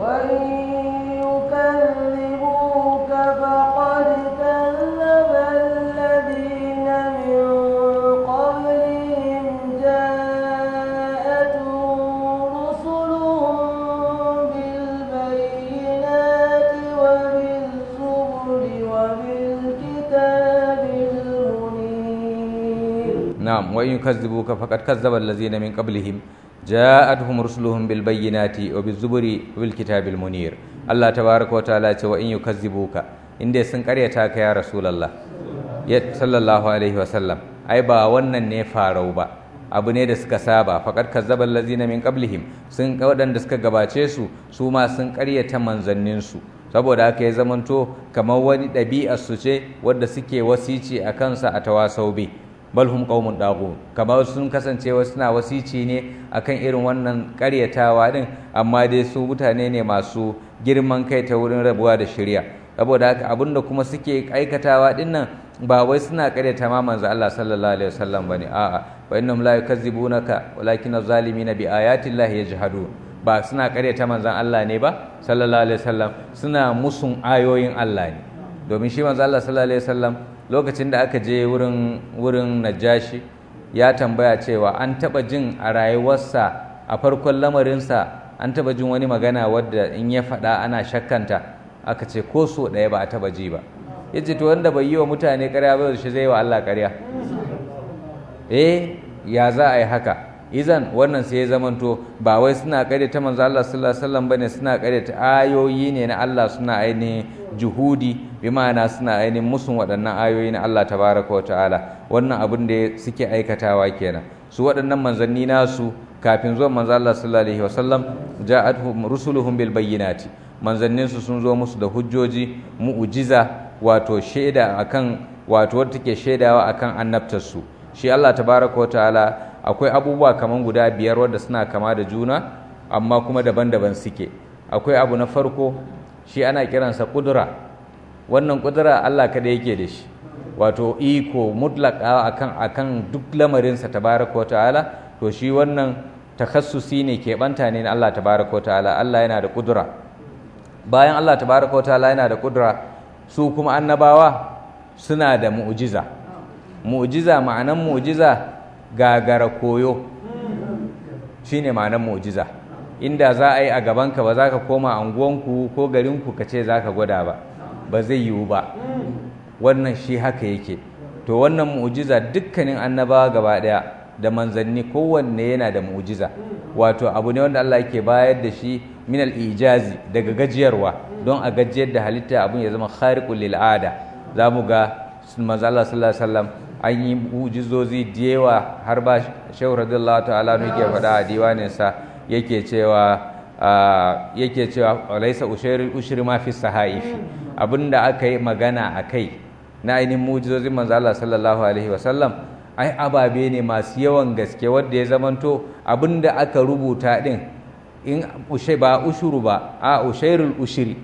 يكذبوك فقد كذب الذين من قبلهم جاءتهم رسلهم بالبينات وبالزبر وبالكتاب المنير نعم وإن يكذبوك فقد كذب الذين من قبلهم جاءتهم رسلهم بالبينات وبالزبر وبالكتاب المنير الله تبارك وتعالى وإن يكذبوك inda sun karyata ka ya rasulullah ya sallallahu alaihi wasallam ai ba wannan ne farau ba abu ne da suka saba faqad kazzaba allazina min qablihim sun waɗanda suka gabace su su ma sun karyata manzannin su saboda haka ya zamanto kamar wani ɗabi'ar su ce wadda suke wasici a kansa a tawasau bi bal hum qaumun dagu kamar sun kasance suna wasici ne akan irin wannan karyatawa din amma dai su mutane ne masu girman kai ta wurin rabuwa da shirya saboda haka abinda kuma suke aikatawa din nan ba wai suna karyata ma manzo Allah sallallahu alaihi wasallam bane a'a wa innahum la yukazzibunaka walakin az-zalimina bi ayati llahi yajhadun ba suna karyata manzon Allah ne ba sallallahu alaihi wasallam suna musun ayoyin Allah ne domin shi manzo Allah sallallahu alaihi wasallam lokacin da aka je wurin wurin Najashi ya tambaya cewa an taba jin a rayuwarsa a farkon lamarinsa an taba jin wani magana wadda in ya faɗa ana shakkanta aka ce ko so ɗaya ba a taba ji ba yace to wanda bai yi wa mutane ƙarya ba shi zai wa Allah ƙarya eh ya za a yi haka izan wannan sai ya zamanto ba wai suna ta manzo Allah sallallahu alaihi wasallam bane suna ta ayoyi ne na Allah suna ainihin juhudi bi ma'ana suna ainihin musun waɗannan ayoyi na Allah tabaraka wa ta'ala wannan abin da suke aikatawa kenan su waɗannan manzanni nasu kafin zuwan manzo Allah sallallahu alaihi wasallam ja'atuhum rusuluhum bil bayyinati manzannin su sun zo musu da hujjoji mu'jiza wato shaida akan wato wadda take shaidawa akan annabtar su shi Allah tabaraka wa ta'ala akwai abubuwa kaman guda biyar wadda suna kama da juna amma kuma daban-daban suke akwai abu na farko shi ana kiransa kudura wannan kudura Allah kada yake da shi wato iko mutlaka akan akan duk lamarinsa tabaraka wa ta'ala to shi wannan takassusi ne keɓanta ne na Allah tabaraka wa ta'ala Allah yana da kudura bayan Allah tabaraka wa ta'ala yana da kudura su kuma annabawa suna da mu'jiza mu'jiza ma'anan mu'jiza gagara koyo shine ma'anan mu'jiza inda za a yi a gabanka ba za ka koma anguwanku ko garinku ka ce za ka gwada ba ba zai yiwu ba wannan shi haka yake to wannan mu'jiza dukkanin annabawa gaba daya da manzanni kowanne yana da mu'jiza wato abu ne wanda Allah yake bayar da shi min al-ijazi daga gajiyarwa don a gajiyar da halitta abun ya zama khariqul lil ada za mu ga manzo Allah sallallahu alaihi wasallam an yi mu'jizozi da yawa har ba shehu radiyallahu ta'ala ne yake faɗa a diwaninsa yake cewa yake cewa laisa ushairul ushri ma fi sahaifi abinda aka yi magana a kai na ainihin mujizozin manzo Allah sallallahu alaihi wasallam ai ababe ne masu yawan gaske wanda ya zamanto abinda aka rubuta din in ushe ba ushuru ba a ushairul ushri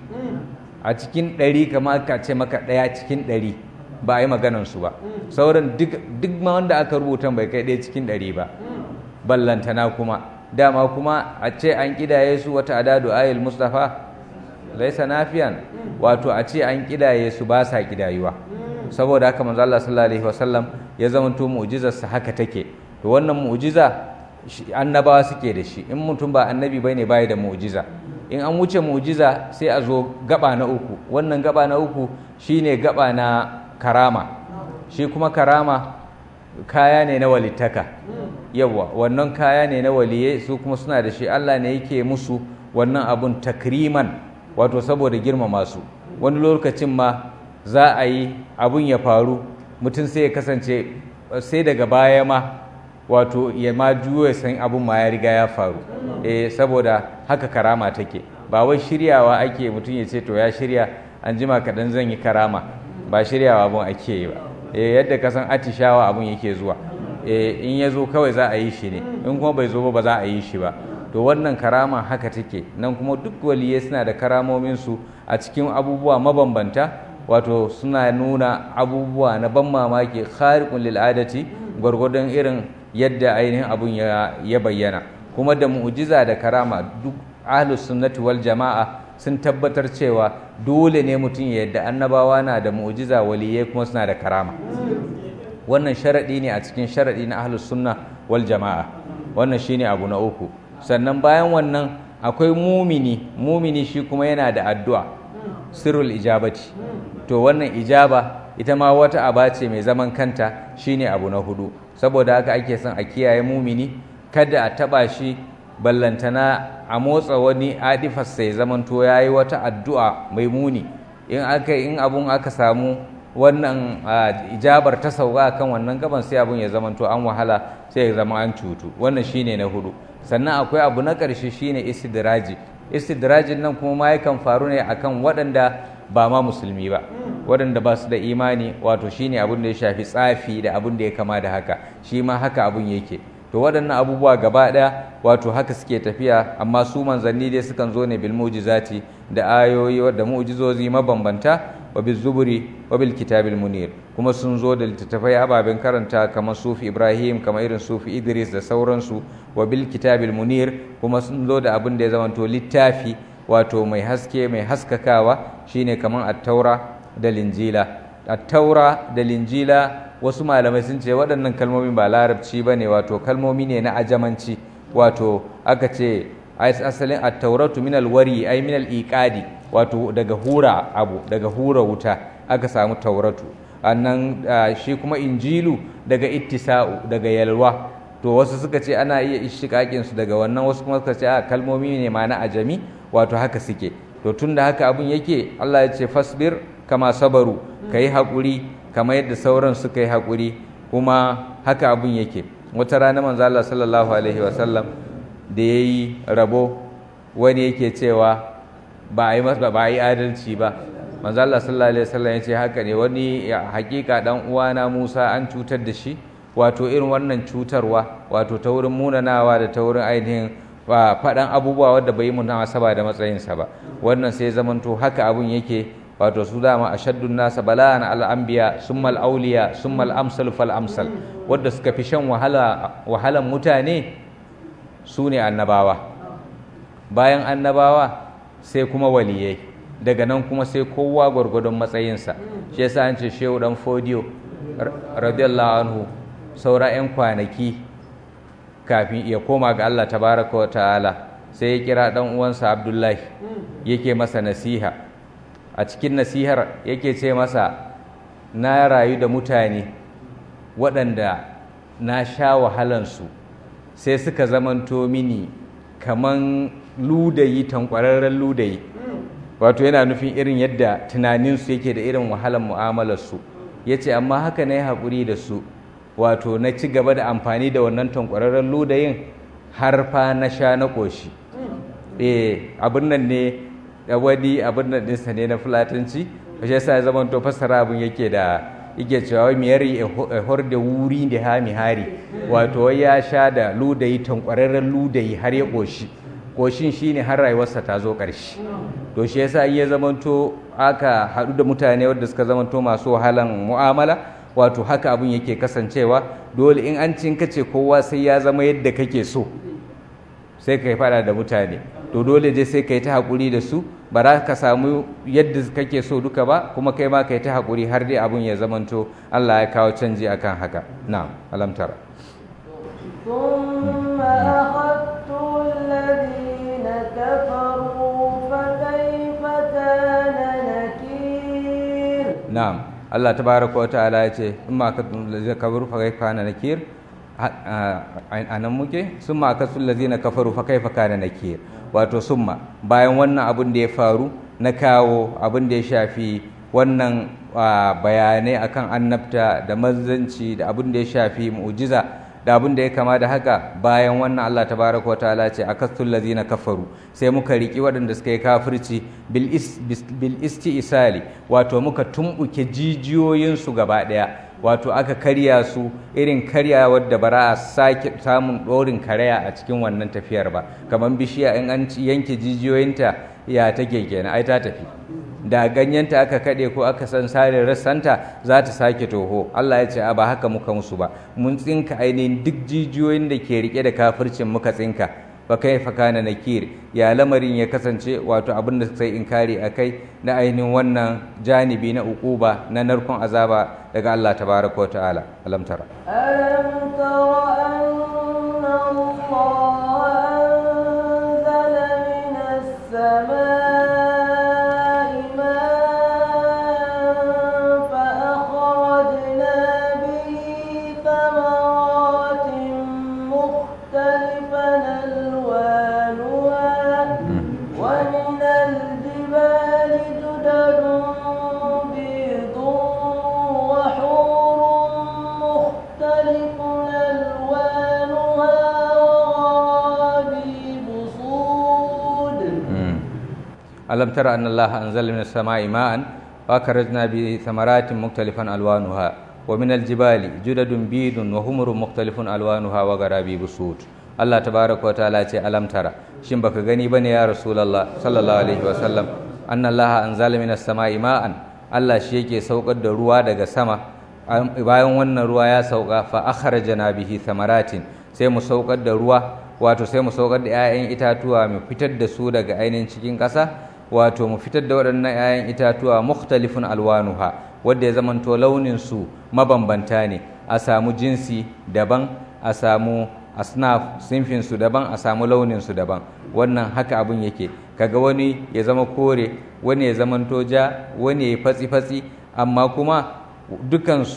a cikin ɗari kama aka ce maka ɗaya cikin ɗari ba a yi maganansu ba sauran duk ma wanda aka rubuta bai kai ɗaya cikin ɗari ba ballantana kuma dama kuma a ce an kidaye su wata adadu ayil mustafa laisa nafiyan wato a ce an kidaye su ba sa kidayuwa saboda haka manzo Allah sallallahu alaihi wasallam ya zamanto mu'jizar sa haka take to wannan mu'jiza annabawa suke da shi in mutum ba annabi bane bai da mu'jiza in an wuce mu'jiza sai a zo gaba na uku wannan gaba na uku shine gaba na karama shi kuma karama kaya ne na walittaka yawa wannan kaya ne na waliye su kuma suna da shi Allah ne yake musu wannan abun takriman wato saboda girmama su wani lokacin ma za a yi abun ya faru mutum sai ya kasance sai daga baya ma wato ya ma juyo san abun ma ya riga ya faru eh saboda haka karama take ba wai shiryawa ake mutum ya ce to ya shirya an jima kaɗan zan yi karama ba shiryawa abun ake yi ba eh yadda ka san atishawa abun yake zuwa eh in ya zo kawai za a yi shi ne in kuma bai zo ba ba za a yi shi ba to wannan karama haka take nan kuma duk waliye suna da karamominsu a cikin abubuwa mabambanta wato suna nuna abubuwa na ban mamaki khariqun lil adati gwargwadon irin yadda ainihin abun ya bayyana kuma da mu'jiza da karama duk ahlus sunnati wal jama'a sun tabbatar cewa dole ne mutum ya yadda annabawa na da mu'jiza waliyai kuma suna da karama wannan sharaɗi ne a cikin sharaɗi na ahlus sunna wal jama'a wannan shine abu na uku sannan bayan wannan akwai mumini mumini shi kuma yana da addu'a sirrul ijabati to wannan ijaba ita ma wata aba ce mai zaman kanta shine abu na hudu saboda haka ake son a kiyaye mumini kada a taba shi ballantana a motsa wani adifas sai zamanto ya yi wata addu'a mai muni in aka in abun aka samu wannan ijabar ta sauka kan wannan gaban sai abun ya zamanto an wahala sai ya zama an cutu wannan shine na hudu sannan akwai abu na ƙarshe shine istidraji istidrajin nan kuma ma yakan faru ne akan waɗanda ba ma musulmi ba waɗanda ba su da imani wato shine abin da ya shafi tsafi da abin da ya kama da haka shi ma haka abun yake to waɗannan abubuwa gaba ɗaya wato haka suke tafiya amma su manzanni dai sukan zo ne bil mu'jizati da ayoyi da mu'jizozi mabambanta wa bil zuburi wa bil kitabil munir kuma sun zo da littattafai ababen karanta kamar sufi ibrahim kamar irin sufi idris da sauransu wa bil kitabil munir kuma sun zo da abin da ya zamanto littafi wato mai haske mai haskakawa shine kamar attaura da linjila attaura da linjila wasu malamai sun ce waɗannan kalmomi ba larabci ba ne wato kalmomi ne na ajamanci wato aka ce asalin attauratu minal wari ai minal iqadi wato daga hura abu daga hura wuta aka samu tauratu annan shi kuma injilu daga ittisa'u daga yalwa to wasu suka ce ana iya ishtiqaqin su daga wannan wasu kuma suka ce a kalmomi ne ma na ajami wato haka suke to tunda haka abun yake Allah ya ce fasbir kama sabaru kai hakuri kamar yadda sauran suka yi hakuri kuma haka abun yake wata rana manzo Allah sallallahu alaihi wasallam da yayi rabo wani yake cewa ba a yi ba a yi adalci ba manzo Allah sallallahu alaihi wasallam ya ce haka ne wani hakika dan uwana Musa an cutar da shi wato irin wannan cutarwa wato ta wurin munanawa da ta wurin ainihin faɗan abubuwa wadda bai yi munasaba da matsayinsa ba wannan sai zamanto haka abun yake wato su dama ashaddun nasa bala'an al'anbiya summal auliya summal amsal fal amsal wadda suka fi shan wahala wahalan mutane su ne annabawa bayan annabawa sai kuma waliyai daga nan kuma sai kowa gwargwadon matsayinsa shi yasa an ce shehu dan fodiyo radiyallahu anhu saura 'yan kwanaki kafin ya koma ga Allah tabaraka wa ta'ala sai ya kira dan uwansa Abdullahi yake masa nasiha a cikin nasihar yake ce masa na rayu da mutane waɗanda na sha wahalansu sai suka zamanto mini kaman ludayi tankwararren ludayi wato yana nufin irin yadda tunaninsu yake da irin wahalan mu'amalarsu ya ce amma haka na yi haƙuri da su wato na ci gaba da amfani da wannan tankwararren ludayin har fa na sha na ƙoshi eh abin nan ne wani abin nan ɗinsa ne na fulatanci shi yasa ya zama to fassara abin yake da yake cewa wai miyari a hor da wuri da hami hari wato wai ya sha da ludayi tankwararren ludayi har ya ƙoshi ƙoshin shine har rayuwarsa ta zo ƙarshe to shi yasa ya zamanto aka haɗu da mutane wadda suka zamanto masu wahalan mu'amala wato haka abin yake kasancewa dole in an cin kace kowa sai ya zama yadda kake so sai ka fada da mutane to dole dai sai ka yi ta haƙuri da su ba za ka samu yadda kake so duka ba kuma kai ma ka yi ta haƙuri har dai abin ya zamanto Allah ya kawo canji akan haka na alamtara ثم أخذت الذين كفروا فكيف كان نكير na'am Allah tabaraka wa ta'ala ya ce in ma ka lazina kafaru fa kaifa kana nakir a nan muke summa akasul lazina kafaru fa kaifa kana nakir wato summa bayan wannan abin da ya faru na kawo abin da ya shafi wannan bayanai akan annabta da manzanci da abin da ya shafi mu'jiza da abin da ya kama da haka bayan wannan Allah tabaraka wa ta'ala ce akasul lazina kafaru sai muka riki waɗanda suka yi kafirci bil isti'isali wato muka tumbuke jijiyoyinsu gaba ɗaya wato aka karya su irin karya wadda ba za a sake samun ɗorin karaya a cikin wannan tafiyar ba kamar bishiya in an yanke jijiyoyinta ya take kenan ai ta tafi da ganyenta aka kaɗe ko aka san sare rassanta za ta sake toho Allah ya ce a ba haka muka musu ba mun tsinka ainihin duk jijiyoyin da ke rike da kafircin muka tsinka fa kaifa kana nakir ya lamarin ya kasance wato abin da sai inkari akai na ainihin wannan janibi na ukuba na narkon azaba daga Allah tabaraka wa ta'ala alam tara ألم تر أن الله أنزل من السماء ماء فأخرجنا به ثمرات مختلفا ألوانها ومن الجبال جدد بيض وحور مختلف ألوانها وغرابيب سود alam tara anna Allah anzala minas sama'i ma'an fa akhrajna bi thamaratin mukhtalifan alwanuha wa min aljibali judadun bidun wa humurun mukhtalifun alwanuha wa garabi busud Allah tabaraka wa ta'ala ce alam tara shin baka gani bane ya rasulullah sallallahu alaihi wa sallam anna Allah anzala minas sama'i ma'an Allah shi yake saukar da ruwa daga sama bayan wannan ruwa ya sauka fa akhrajna bihi thamaratin sai mu saukar da ruwa wato sai mu saukar da 'ya'yan itatuwa mu fitar da su daga ainihin cikin ƙasa wato mu fitar da waɗannan 'ya'yan itatuwa mukhtalifun alwanuha wadda ya zamanto launin su mabambanta ne a samu jinsi daban a samu asnaf sinfin su daban a samu launin su daban wannan haka abun yake kaga wani ya zama kore wani ya zamanto ja wani ya fatsi fatsi amma kuma dukansu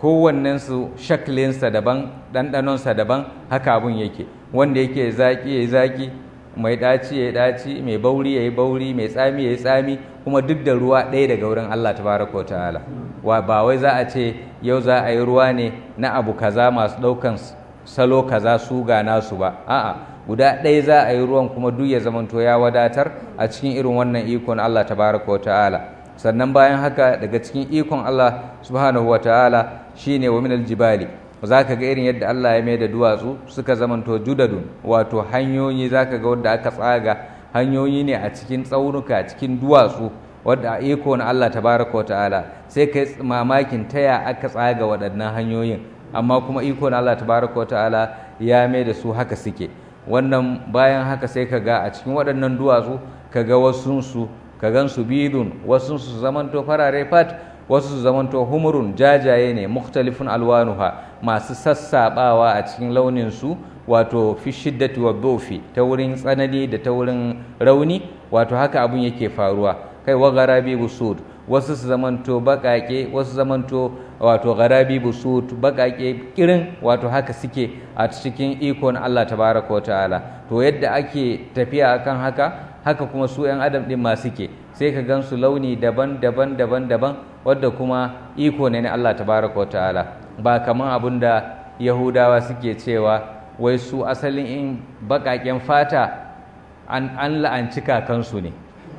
kowannensu shaklinsa daban ɗanɗanonsa daban haka abun yake wanda yake zaƙi ya yi zaƙi mai ɗaci ya yi ɗaci mai bauri ya yi bauri mai tsami ya yi tsami kuma duk da ruwa ɗaya daga wurin Allah tabaraka wa ta'ala wa ba wai za a ce yau za a yi ruwa ne na abu kaza masu ɗaukan salo kaza su ga nasu ba a'a guda ɗaya za a yi ruwan kuma duk ya zamanto ya wadatar a cikin irin wannan ikon Allah tabaraka wa ta'ala sannan bayan haka daga cikin ikon Allah subhanahu wa ta'ala shine wa minal jibali za ka ga irin yadda Allah ya mai da duwatsu suka zamanto judadun wato hanyoyi za ka ga wadda aka tsaga hanyoyi ne a cikin tsaunuka cikin duwatsu wadda iko na Allah tabaraka wa ta'ala sai kai mamakin taya aka tsaga waɗannan hanyoyin amma kuma iko na Allah tabaraka wa ta'ala ya mai da su haka suke wannan bayan haka sai ka ga a cikin waɗannan duwatsu ka ga wasunsu ka gan su bidun wasu su zamanto farare fat wasu su zamanto humurun jajaye ne mukhtalifun alwanuha masu sassabawa a cikin launin su wato fi shiddati wa dofi ta wurin tsanani da ta wurin rauni wato haka abun yake faruwa kai wa garabi busud wasu su zamanto bakake wasu zamanto wato garabi busud bakake kirin wato haka suke a cikin ikon Allah tabaraka wa ta'ala to yadda ake tafiya akan haka haka kuma su 'yan adam ɗin ma suke sai ka gan su launi daban daban daban daban wadda kuma iko ne na Allah tabaraka wa ta'ala ba kaman abin da yahudawa suke cewa wai su asalin in baƙaƙen fata an, an la'anci kakansu ne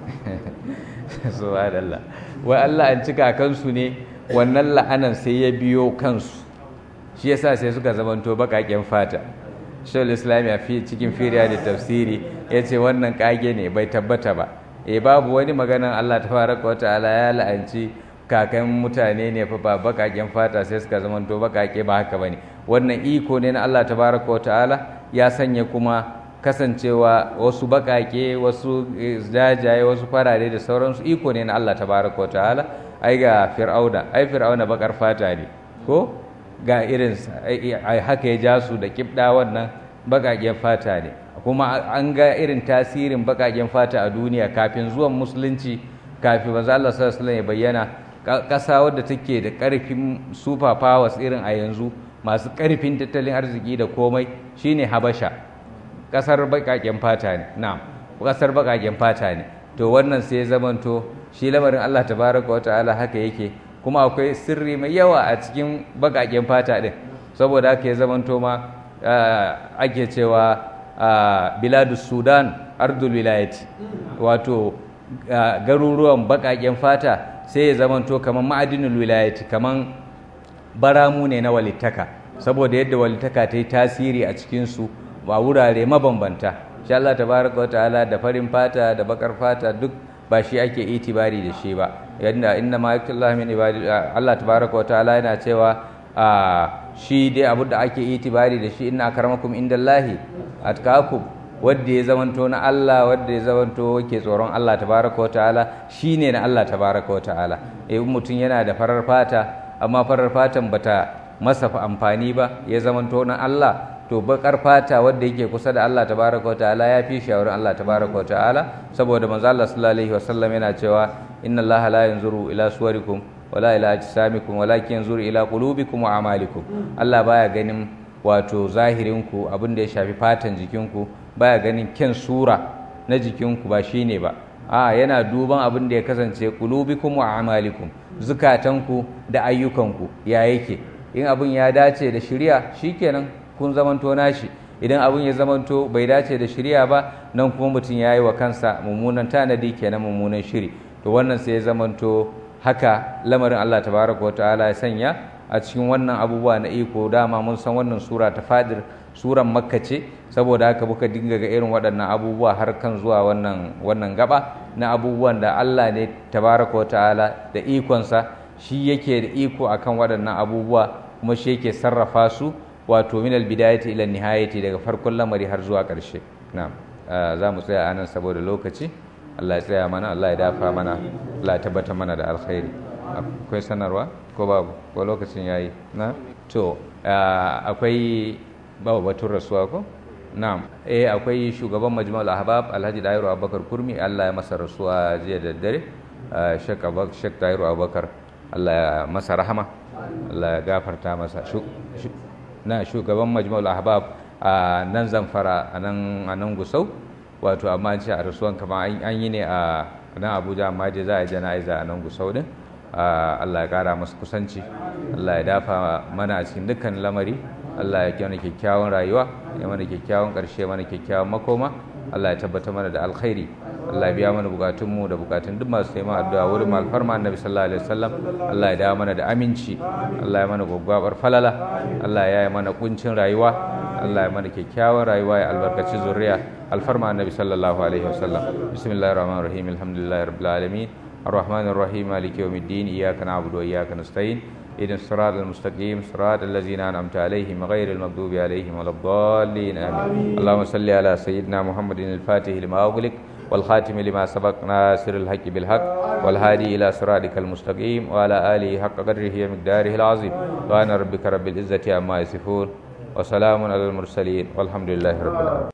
subhanallah wai an la'anci kakansu ne wannan la'anan sai ya biyo kansu shi yasa sai suka zamanto baƙaƙen fata shawul islami a cikin firiya da tafsiri ya ce wannan kage ne bai tabbata ba e babu wani maganan allah ta fara ta'ala ya la'anci kakan mutane ne fa ba bakaken fata sai suka zama to bakake ba haka bane wannan iko ne na allah ta fara ta'ala ya sanya kuma kasancewa wasu bakake wasu jajaye wasu farare da sauransu iko ne na allah ta fara ta'ala ai ga fir'auna ai fir'auna bakar fata ne ko ga irin haka ya ja su da kibda wannan bakaken fata ne kuma an ga irin tasirin bakaken fata a duniya kafin zuwan musulunci kafin manzo Allah sallallahu alaihi ya bayyana ƙasa wadda take da ƙarfin super powers irin a yanzu masu ƙarfin tattalin arziki da komai shine Habasha ƙasar bakaken fata ne na'am ƙasar bakaken fata ne to wannan sai ya zamanto shi lamarin Allah tabaraka wa ta'ala haka yake kuma akwai sirri mai yawa a cikin bakaken fata din saboda haka ya zamanto ma ake cewa biladus sudan ardul wilayati wato garuruwan bakaken fata sai ya zamanto kamar ma'adinul wilayati kamar baramu ne na walittaka saboda yadda walittaka ta yi tasiri a cikinsu ba wurare mabambanta sha Allah tabaraka wa ta'ala da farin fata da bakar fata duk ba shi ake itibari da shi ba yadda inna ma yaktullahi min ibadi Allah tabaraka wa ta'ala yana cewa shi dai abu da ake itibari da shi inna akramakum indallahi atqakum wanda ya zamanto na Allah wanda ya zamanto ke tsoron Allah tabaraka wa ta'ala shine na Allah tabaraka wa ta'ala eh mutum yana da farar fata amma farar fatan bata masa amfani ba ya zamanto na Allah to bakar fata wanda yake kusa da Allah tabaraka wa ta'ala ya fi shawarin Allah tabaraka wa ta'ala saboda manzo Allah sallallahu alaihi wasallam yana cewa inna Allah la yanzuru ila suwarikum wala ila ajsamikum walakin yanzuru ila qulubikum wa amalikum Allah baya ganin wato zahirinku abin da ya shafi fatan jikinku baya ganin kyan sura na jikinku ba shine ba a yana duban abin da ya kasance qulubikum wa amalikum zukatanku da ayyukanku ya yake in abin ya dace da shari'a shikenan kun zamanto nashi idan abin ya zamanto bai dace da shari'a ba nan kuma mutum ya yi wa kansa mummunan tanadi kenan mummunan shiri to wannan sai ya zamanto haka lamarin Allah tabaraka wa ta'ala ya sanya a cikin wannan abubuwa na iko dama mun san wannan sura ta fadir suran makka ce saboda haka muka dinga ga irin waɗannan abubuwa har kan zuwa wannan wannan gaba na abubuwan da Allah ne tabaraka wa ta'ala da ikonsa shi yake da iko akan waɗannan abubuwa kuma shi yake sarrafa su wato min albidayati ila nihayati daga farkon lamari har zuwa ƙarshe na'am za mu tsaya anan saboda lokaci Allah ya tsaya mana Allah ya dafa mana Allah ya tabbata mana da alkhairi akwai sanarwa ko babu ko lokacin yayi na to akwai babu batun rasuwa ko na'am eh akwai shugaban majmu'ul ahbab Alhaji Dairu Abubakar Kurmi Allah ya masa rasuwa jiya da dare Sheikh Abubakar Sheikh Dairu Abubakar Allah ya masa rahama Allah ya gafarta masa na shugaban majmu'ul ahbab a nan zamfara a nan a nan gusau wato amma ce a rasuwan kama an yi ne a nan abuja amma dai za a jana'iza a nan gusau din Allah ya kara masa kusanci Allah ya dafa mana a cikin dukkan lamari Allah ya kyau kyakkyawan rayuwa ya mana kyakkyawan ƙarshe mana kyakkyawan makoma Allah ya tabbata mana da alkhairi Allah ya biya mana bukatunmu da bukatun duk masu taimaka addu'a wurin alfarma annabi sallallahu alaihi wasallam Allah ya dawo mana da aminci Allah ya mana gwaggwabar falala Allah ya yi mana kuncin rayuwa Allah ya mana kyakkyawan rayuwa ya albarkaci zuriya alfarma annabi sallallahu alaihi wasallam bismillahir rahmanir rahim alhamdulillahi rabbil alamin الرحمن الرحيم مالك يوم الدين إياك نعبد وإياك نستعين اهدنا الصراط المستقيم صراط الذين أنعمت عليهم غير المغضوب عليهم ولا الضالين آمين اللهم صل على سيدنا محمد الفاتح لما أغلق والخاتم لما سبق ناصر الحق بالحق والهادي إلى صراطك المستقيم وعلى آله حق قدره ومقداره العظيم سبحان ربك رب العزة عما يصفون وسلام على المرسلين والحمد لله رب العالمين